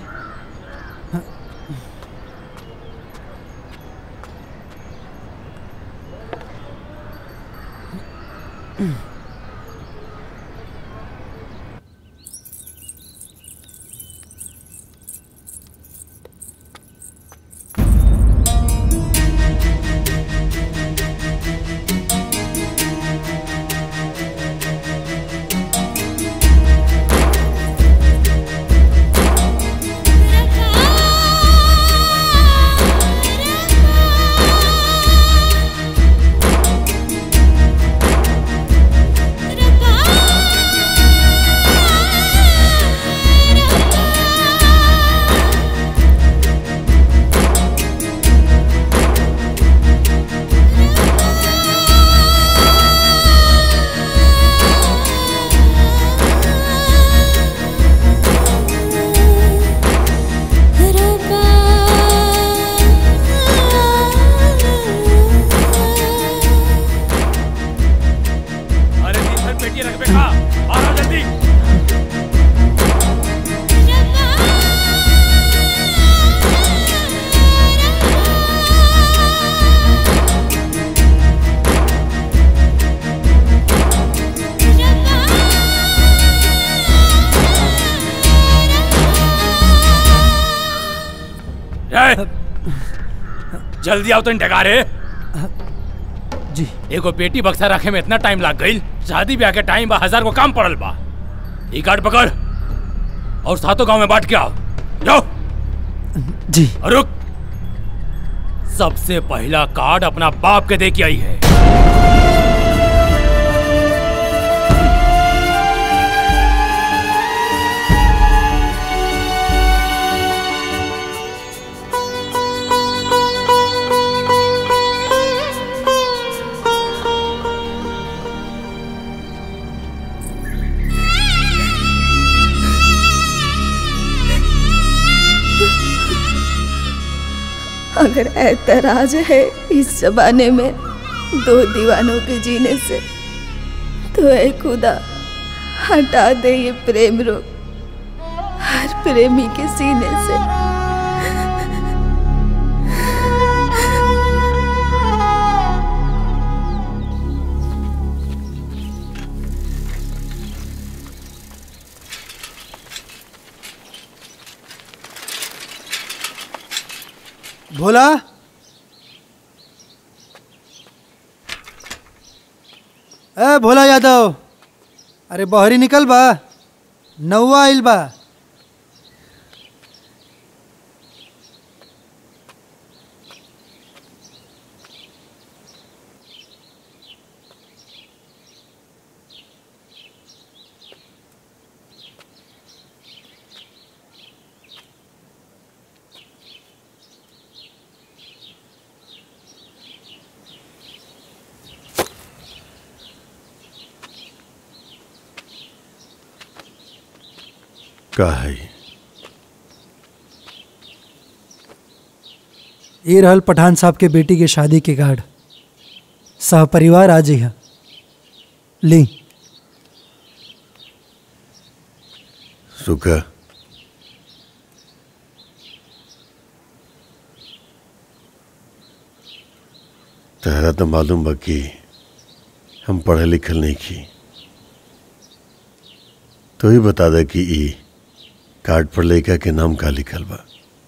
जल्दी आओ तो डगारे जी एगो पेटी बक्सा रखे में इतना टाइम लग गई शादी ब्याह के टाइम बा हजार को काम पड़ल बा ई कार्ड पकड़ और सातों गांव में बांट के आओ जाओ जी और रुक सबसे पहला कार्ड अपना बाप के दे के आई है अगर ऐतराज है इस जमाने में दो दीवानों के जीने से तो ऐ खुदा हटा दे ये प्रेम रोग हर प्रेमी के सीने से भोला ए भोला यादव अरे बहरी निकल बा नौवा आइल बा का है ये रहल पठान साहब के बेटी के शादी के कार्ड सह परिवार आ जी ली रुका तहरा तो मालूम बा कि हम पढ़े लिखल नहीं की तो ही बता दे कि ई कार्ड पर लड़का के नाम का लिखल बा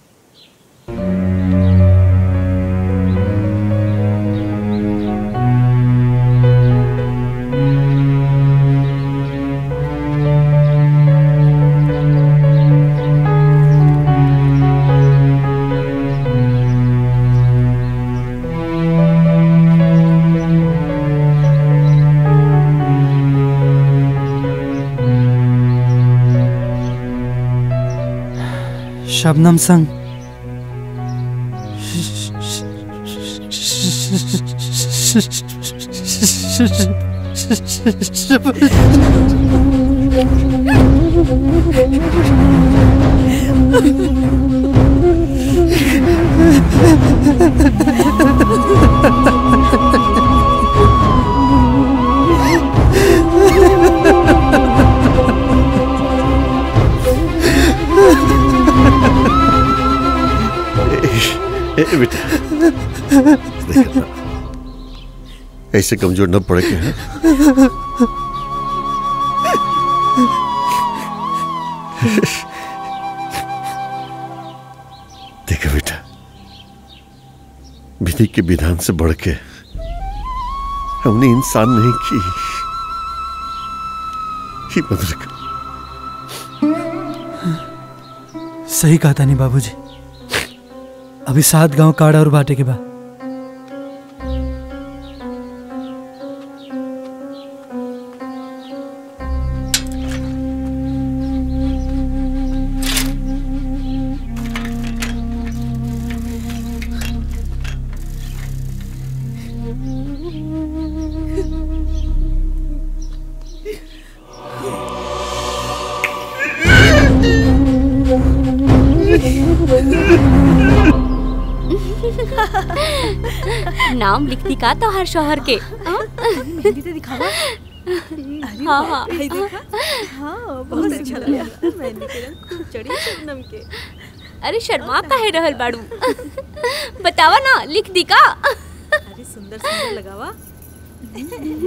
शबनम संग ए, ए, बेटा देखा था। ऐसे कमजोर न पड़े के हैं देखो बेटा विधि के विधान से बढ़ के हमने इंसान नहीं की ही मदद सही कहा था नहीं बाबूजी अभी सात गांव काड़ा और बाटे के बाद नाम लिख दी का तो हर शोहर के मेहंदी तो दिखावा हाँ हाँ भाई देखा हाँ बहुत अच्छा लगा मेहंदी के रंग खूब चढ़ी शबनम के अरे शर्मा काहे रहल बाड़ू बतावा ना लिख दी का अरे सुंदर सुंदर लगावा ये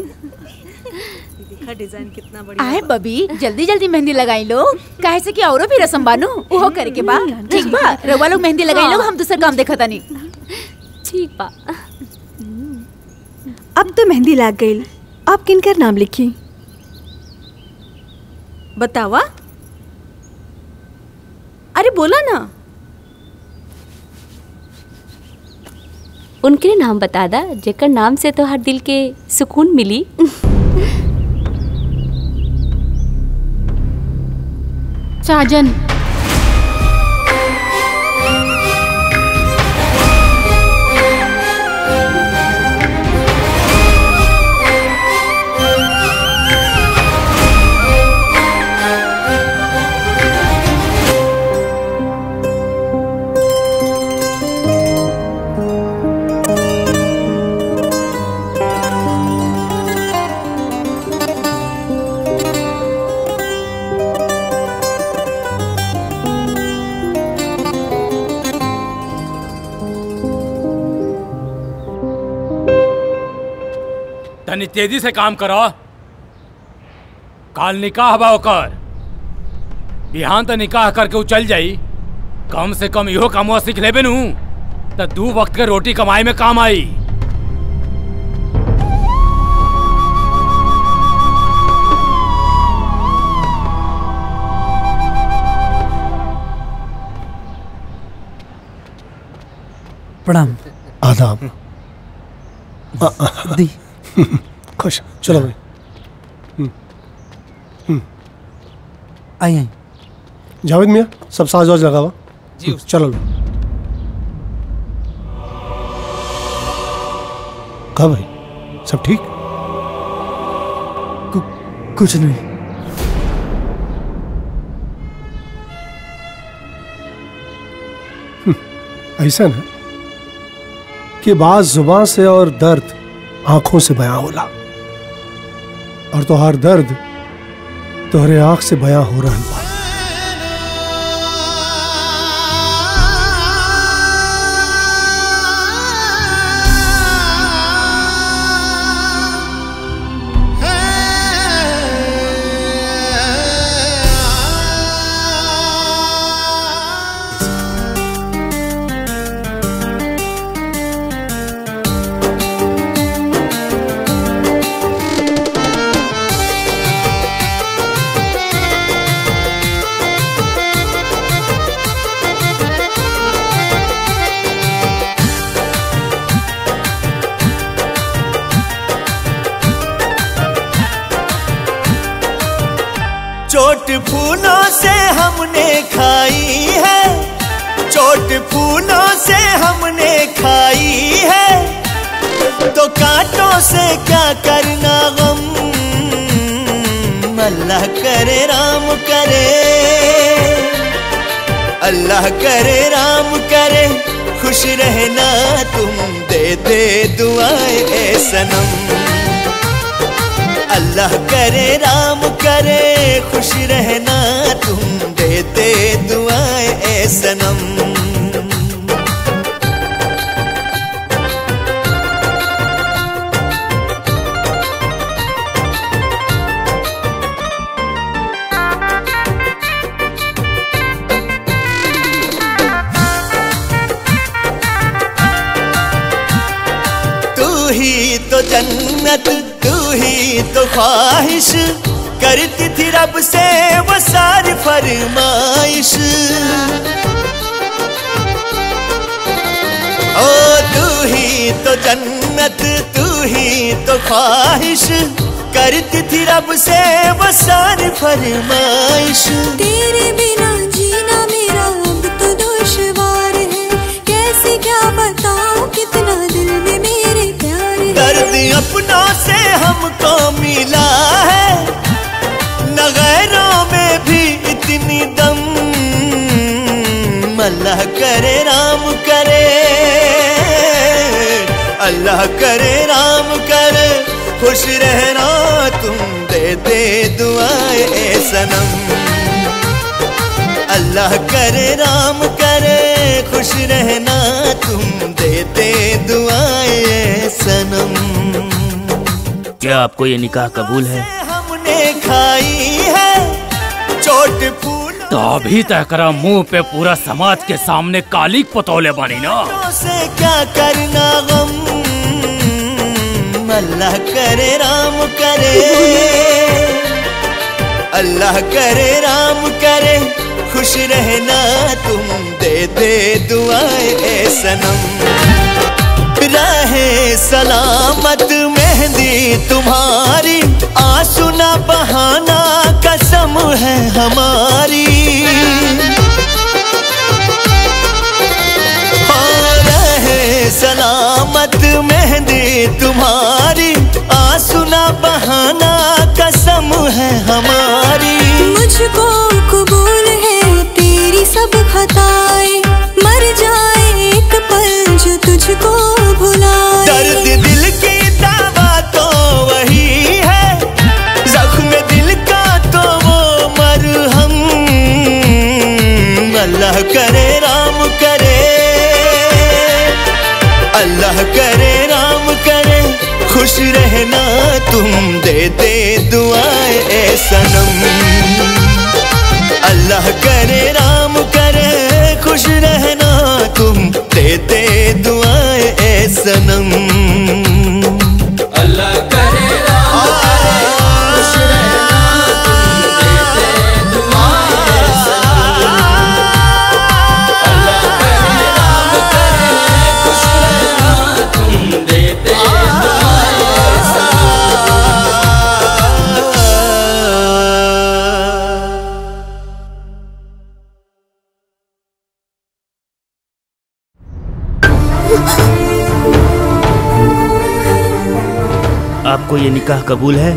देखा डिजाइन कितना बढ़िया आए बबी जल्दी जल्दी मेहंदी लगाई लो काहे से कि औरो भी रसम बानू ओहो करे के बा ठीक बा रउआ लोग मेहंदी लगाई लो हम दूसर काम देखा तानी ठीक बा अब तो मेहंदी लाग गई अब किनकर नाम लिखी बतावा अरे बोला ना उनके नाम बता दा जेकर नाम से तो हर दिल के सुकून मिली साजन तनी तेजी से काम करो काल निकाह बा ओकर बिहान त निकाह करके उ चल जाई कम से कम इहो कमवा सीख लेबे नु त दू वक्त के रोटी कमाई में काम आई प्रणाम आदाब दी खुश चलो भाई हम्म, हम्म। आई आई जावेद मियाँ सब साज वाज लगा हुआ जी, हम्म, चलो लो कहा भाई सब ठीक कुछ नहीं ऐसा ना कि बाज जुबान से और दर्द आंखों से बयां होला और तो हर दर्द तोहरे आंख से बयां हो रहा बा चोट फूलों से हमने खाई है चोट फूलों से हमने खाई है तो कांटों से क्या करना गम अल्लाह करे राम करे अल्लाह करे राम करे खुश रहना तुम दे दे दुआएं ए सनम अल्लाह करे राम करे खुश रहना तुम दे दे दुआएं ए सनम तू ही तो जन्नत तू ही तो ख्वाहिश करती थी रब से वो सारी फरमाइश ओ तू ही तो जन्नत तू ही तो ख्वाहिश करती थी रब से वो सारी फरमाइश तेरे बिना जीना मेरा अब तो दुश्वार है कैसे क्या बताऊं कितना दिल में मेरे प्यार है दर्द अपनों से हमको मिला है न गैरों में भी इतनी दम अल्लाह करे राम करे अल्लाह करे राम करे खुश रहना तुम दे दे दुआएं ए सनम अल्लाह करे राम करे खुश रहना तुम दे दे दुआएं ए सनम क्या आपको ये निकाह कबूल है हमने खाई है चोट फूल तो अभी तक मुंह पे पूरा समाज के सामने कालिक पतोले बनी ना से क्या करना गम अल्लाह करे राम करे अल्लाह करे राम करे खुश रहना तुम दे दे दुआएं ए सनम रहे सलामत मेहंदी तुम्हारी आंसू ना बहाना कसम है हमारी हाँ, रहे सलामत मेहंदी तुम्हारी आंसू ना बहाना कसम है हमारी मुझको कबूल है तेरी सब खताएं मर जाए एक पल जो तुझको भुलाए दर्द दिल की दावा तो वही है जख्म दिल का तो वो मरहम अल्लाह करे राम करे अल्लाह करे राम करे खुश रहना तुम दे दे दुआएं ए सनम अल्लाह करे राम करे खुश रहना तुम दे दे दुआएं ए सनम अल्लाह करे खुश आपको ये निकाह कबूल है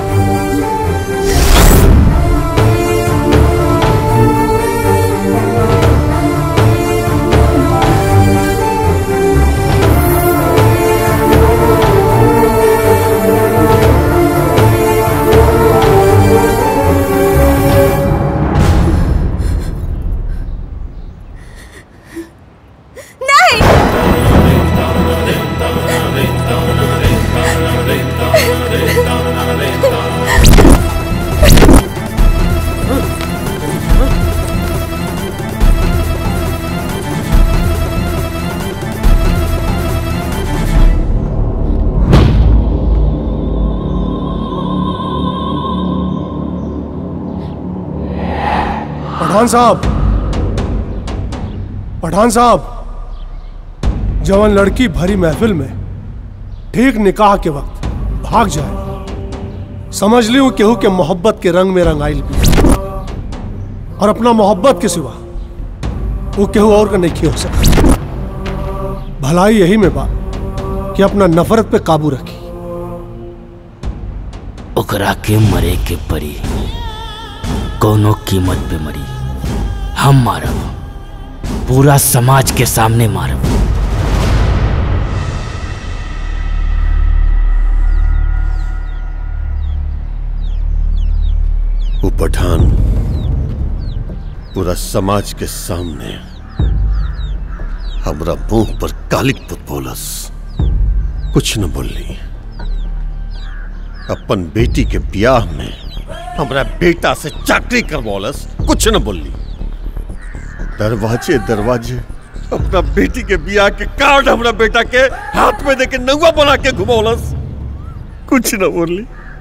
पठान साहब पठान साहब जवान लड़की भरी महफिल में ठीक निकाह के वक्त भाग जाए समझ ली केहू के मोहब्बत के रंग में रंगाइल भी और अपना मोहब्बत के सिवा वो केहू और का नहीं हो सकता भलाई यही में बा कि अपना नफरत पे काबू रखी ओकरा के मरे के परी कोनो कीमत पे मरी हम मारब पूरा समाज के सामने मारब वो पठान पूरा समाज के सामने हमरा मुंह पर कालिक पुत बोलस कुछ न बोली अपन बेटी के ब्याह में हमरा बेटा से चाकरी करवौलस कुछ न बोली दरवाजे दरवाजे अपना बेटी के ब्याह के कार्ड हमरा बेटा के हाथ में देके नौवा बना के घुमौलस कुछ न बोली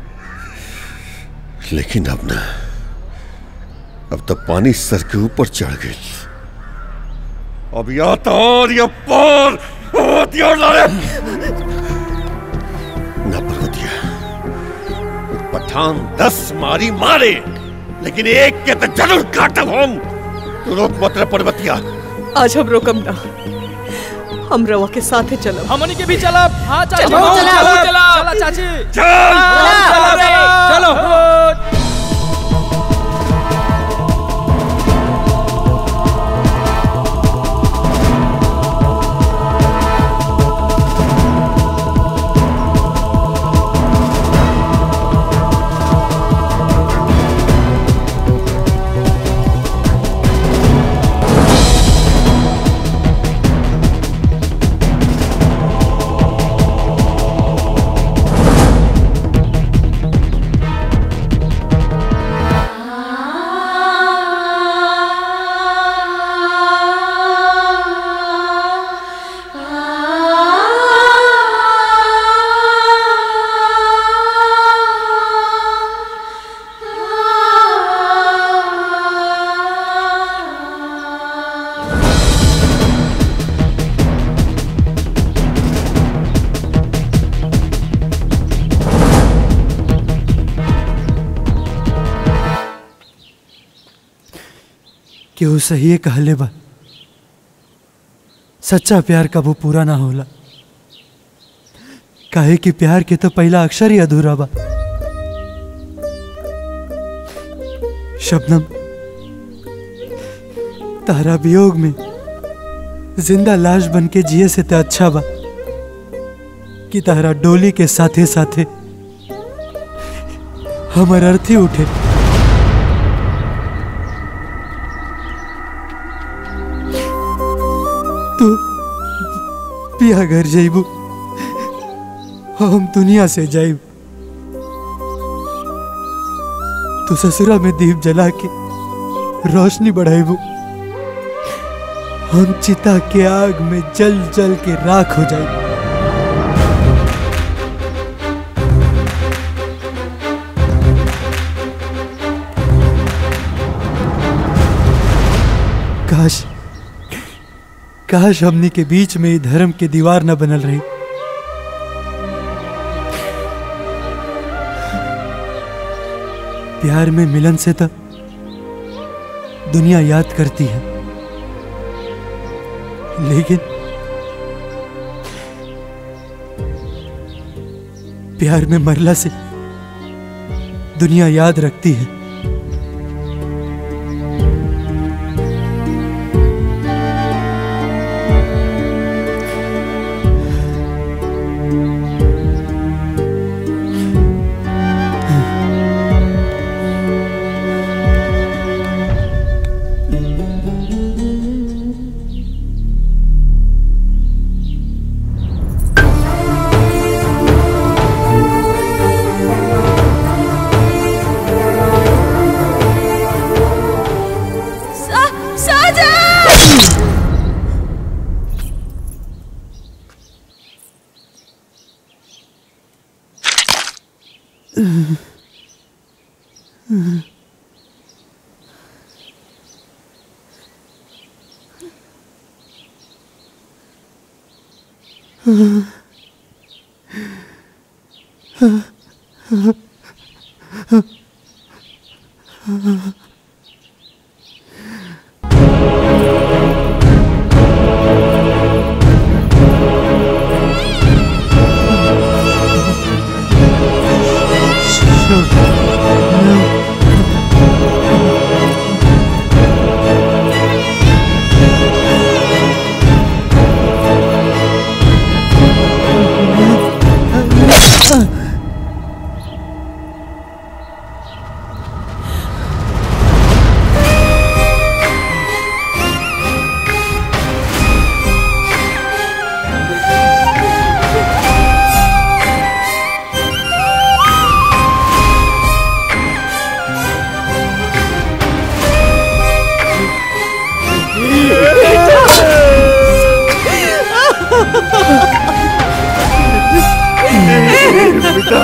लेकिन अब ना अब तो पानी सर के ऊपर चढ़ गई अब या तो और या पार हथियार ला रे ना पर्वतिया पठान दस मारी मारे लेकिन एक के तो जरूर काटब हम तू रोक मत रे पर्वतिया आज हम रोकम ना हम रवा के साथ ही चलो हमनी के भी चलब हाँ चाची चलो, हम चलो, चलब चलो। चला चाची चल चलो चलो कि वो सही कहले बा सच्चा प्यार कबू पूरा ना होला काहे कि प्यार के तो पहला अक्षर ही अधूरा बा शबनम तारा वियोग में जिंदा लाश बन के जिए से तो अच्छा बा कि तारा डोली के साथे साथे हमर अर्थी उठे तू पिया घर जाइबू हम दुनिया से जाइब तू ससुरा में दीप जला के रोशनी बढ़ाइबू हम चिता के आग में जल जल के राख हो जाइबू काश काश हमनी के बीच में ही धर्म के दीवार न बनल रही प्यार में मिलन से तो दुनिया याद करती है लेकिन प्यार में मरला से दुनिया याद रखती है सा, साजन बेटा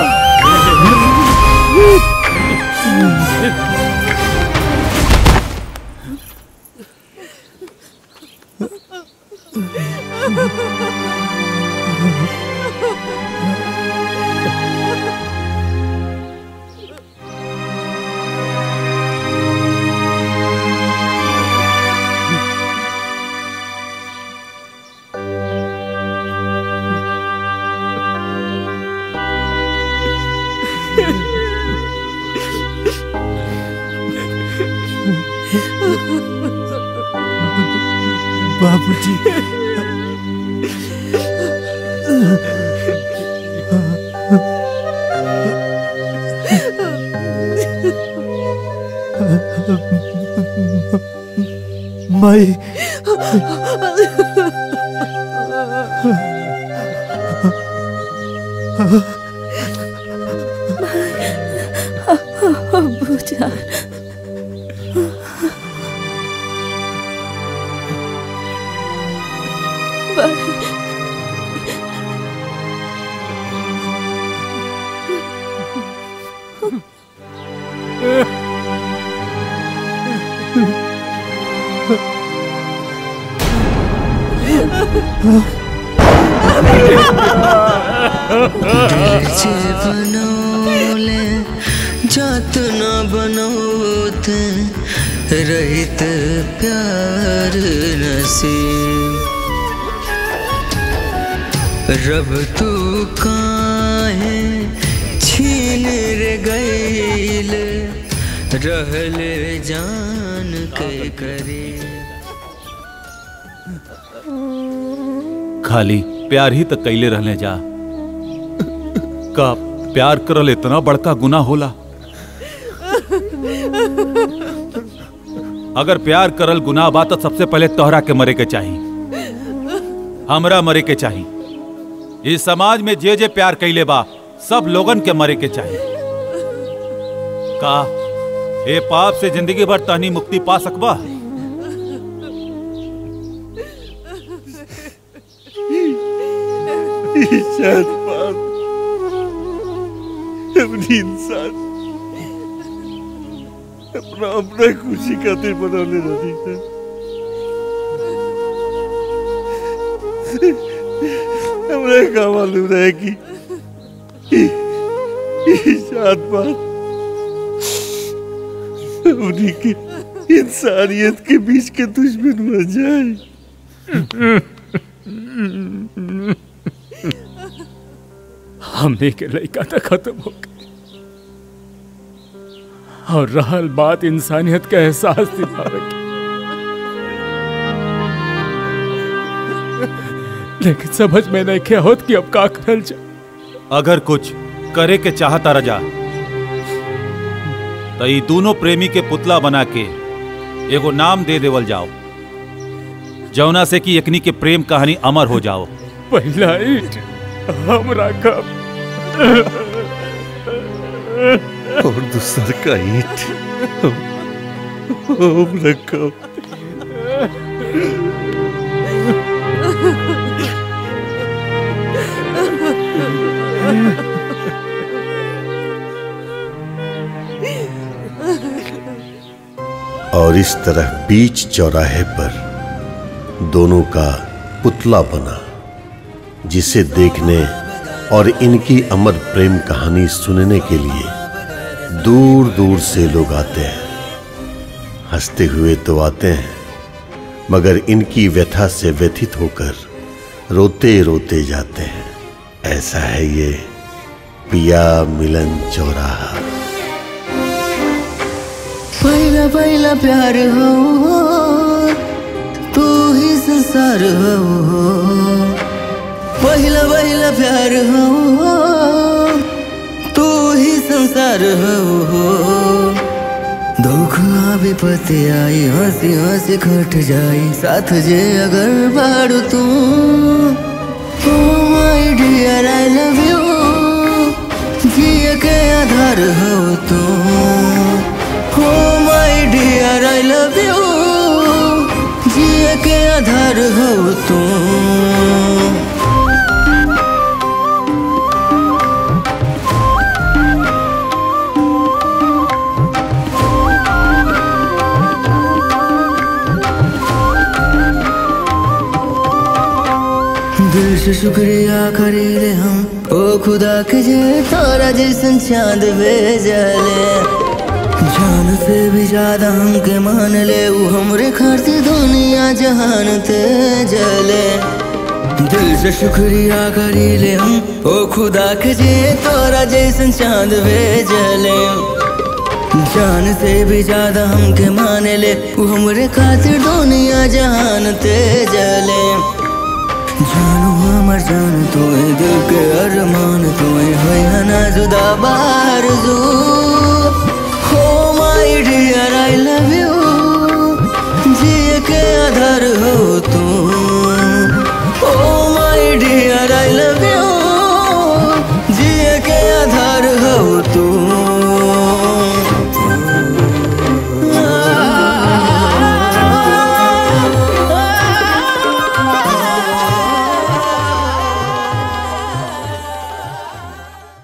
बाबूजी माई अब्बू जान যে बनौले जात न बनौते रहित प्यार नसीब रब तू काहे छीन रे गईल रहल जान के करे खाली प्यार ही तक कैले रहने जा का प्यार करल इतना बड़का गुना होला अगर प्यार करल गुनाह बा तो सबसे पहले तोहरा के मरे के चाही हमरा मरे के चाही इस समाज में जे जे प्यार कैले बा सब लोगन के मरे के चाही का ए पाप से जिंदगी भर तहनी मुक्ति पा सकबा ईशान पाप अपनी इंसान अपना अपना खुशी खातिर बनौले रही है हमरा का मालूम रहे कि ईशान पाप अपनी के इंसानियत के बीच के दुश्मन बन जाए हमने के लड़का तो खत्म हो गई और रहल बात इंसानियत का एहसास दिलावे की लेकिन समझ में नहीं क्या होत कि अब का करल जा अगर कुछ करे के चाहता रजा तो ये दोनों प्रेमी के पुतला बना के एगो नाम दे देवल जाओ जौना से कि एकनी के प्रेम कहानी अमर हो जाओ पहला ईट हमरा कब और दूसर का ईट हम रखो और इस तरह बीच चौराहे पर दोनों का पुतला बना जिसे देखने और इनकी अमर प्रेम कहानी सुनने के लिए दूर दूर से लोग आते हैं हंसते हुए तो आते हैं मगर इनकी व्यथा से व्यथित होकर रोते रोते जाते हैं ऐसा है ये पिया मिलन चौराहा पहला पहला प्यार हो तू ही संसार हो पहला पहला प्यार हो तू ही संसार हो दुख आवे पते आई हंसी हंसी खट जाई साथ जे अगर बाड़ू तू oh my dear I love you जिए के आधार हो तू हो my dear I love you जिए के आधार हो तू दिल से शुक्रिया करीले हम ओ खुदा के जे तोरा जैसन चांद भेजले जान से भी ज्यादा हमके मान ले वो हमरे खातिर दुनिया जहान ते जले दिल से शुक्रिया करीले हम ओ खुदा के जे तोरा जैसन चांद भेजले जान से भी ज्यादा हमके मान ले वो हमरे खातिर दुनिया जहान ते जले जानू हमर जान तू दिल के अरमान तू है ना जुदा बा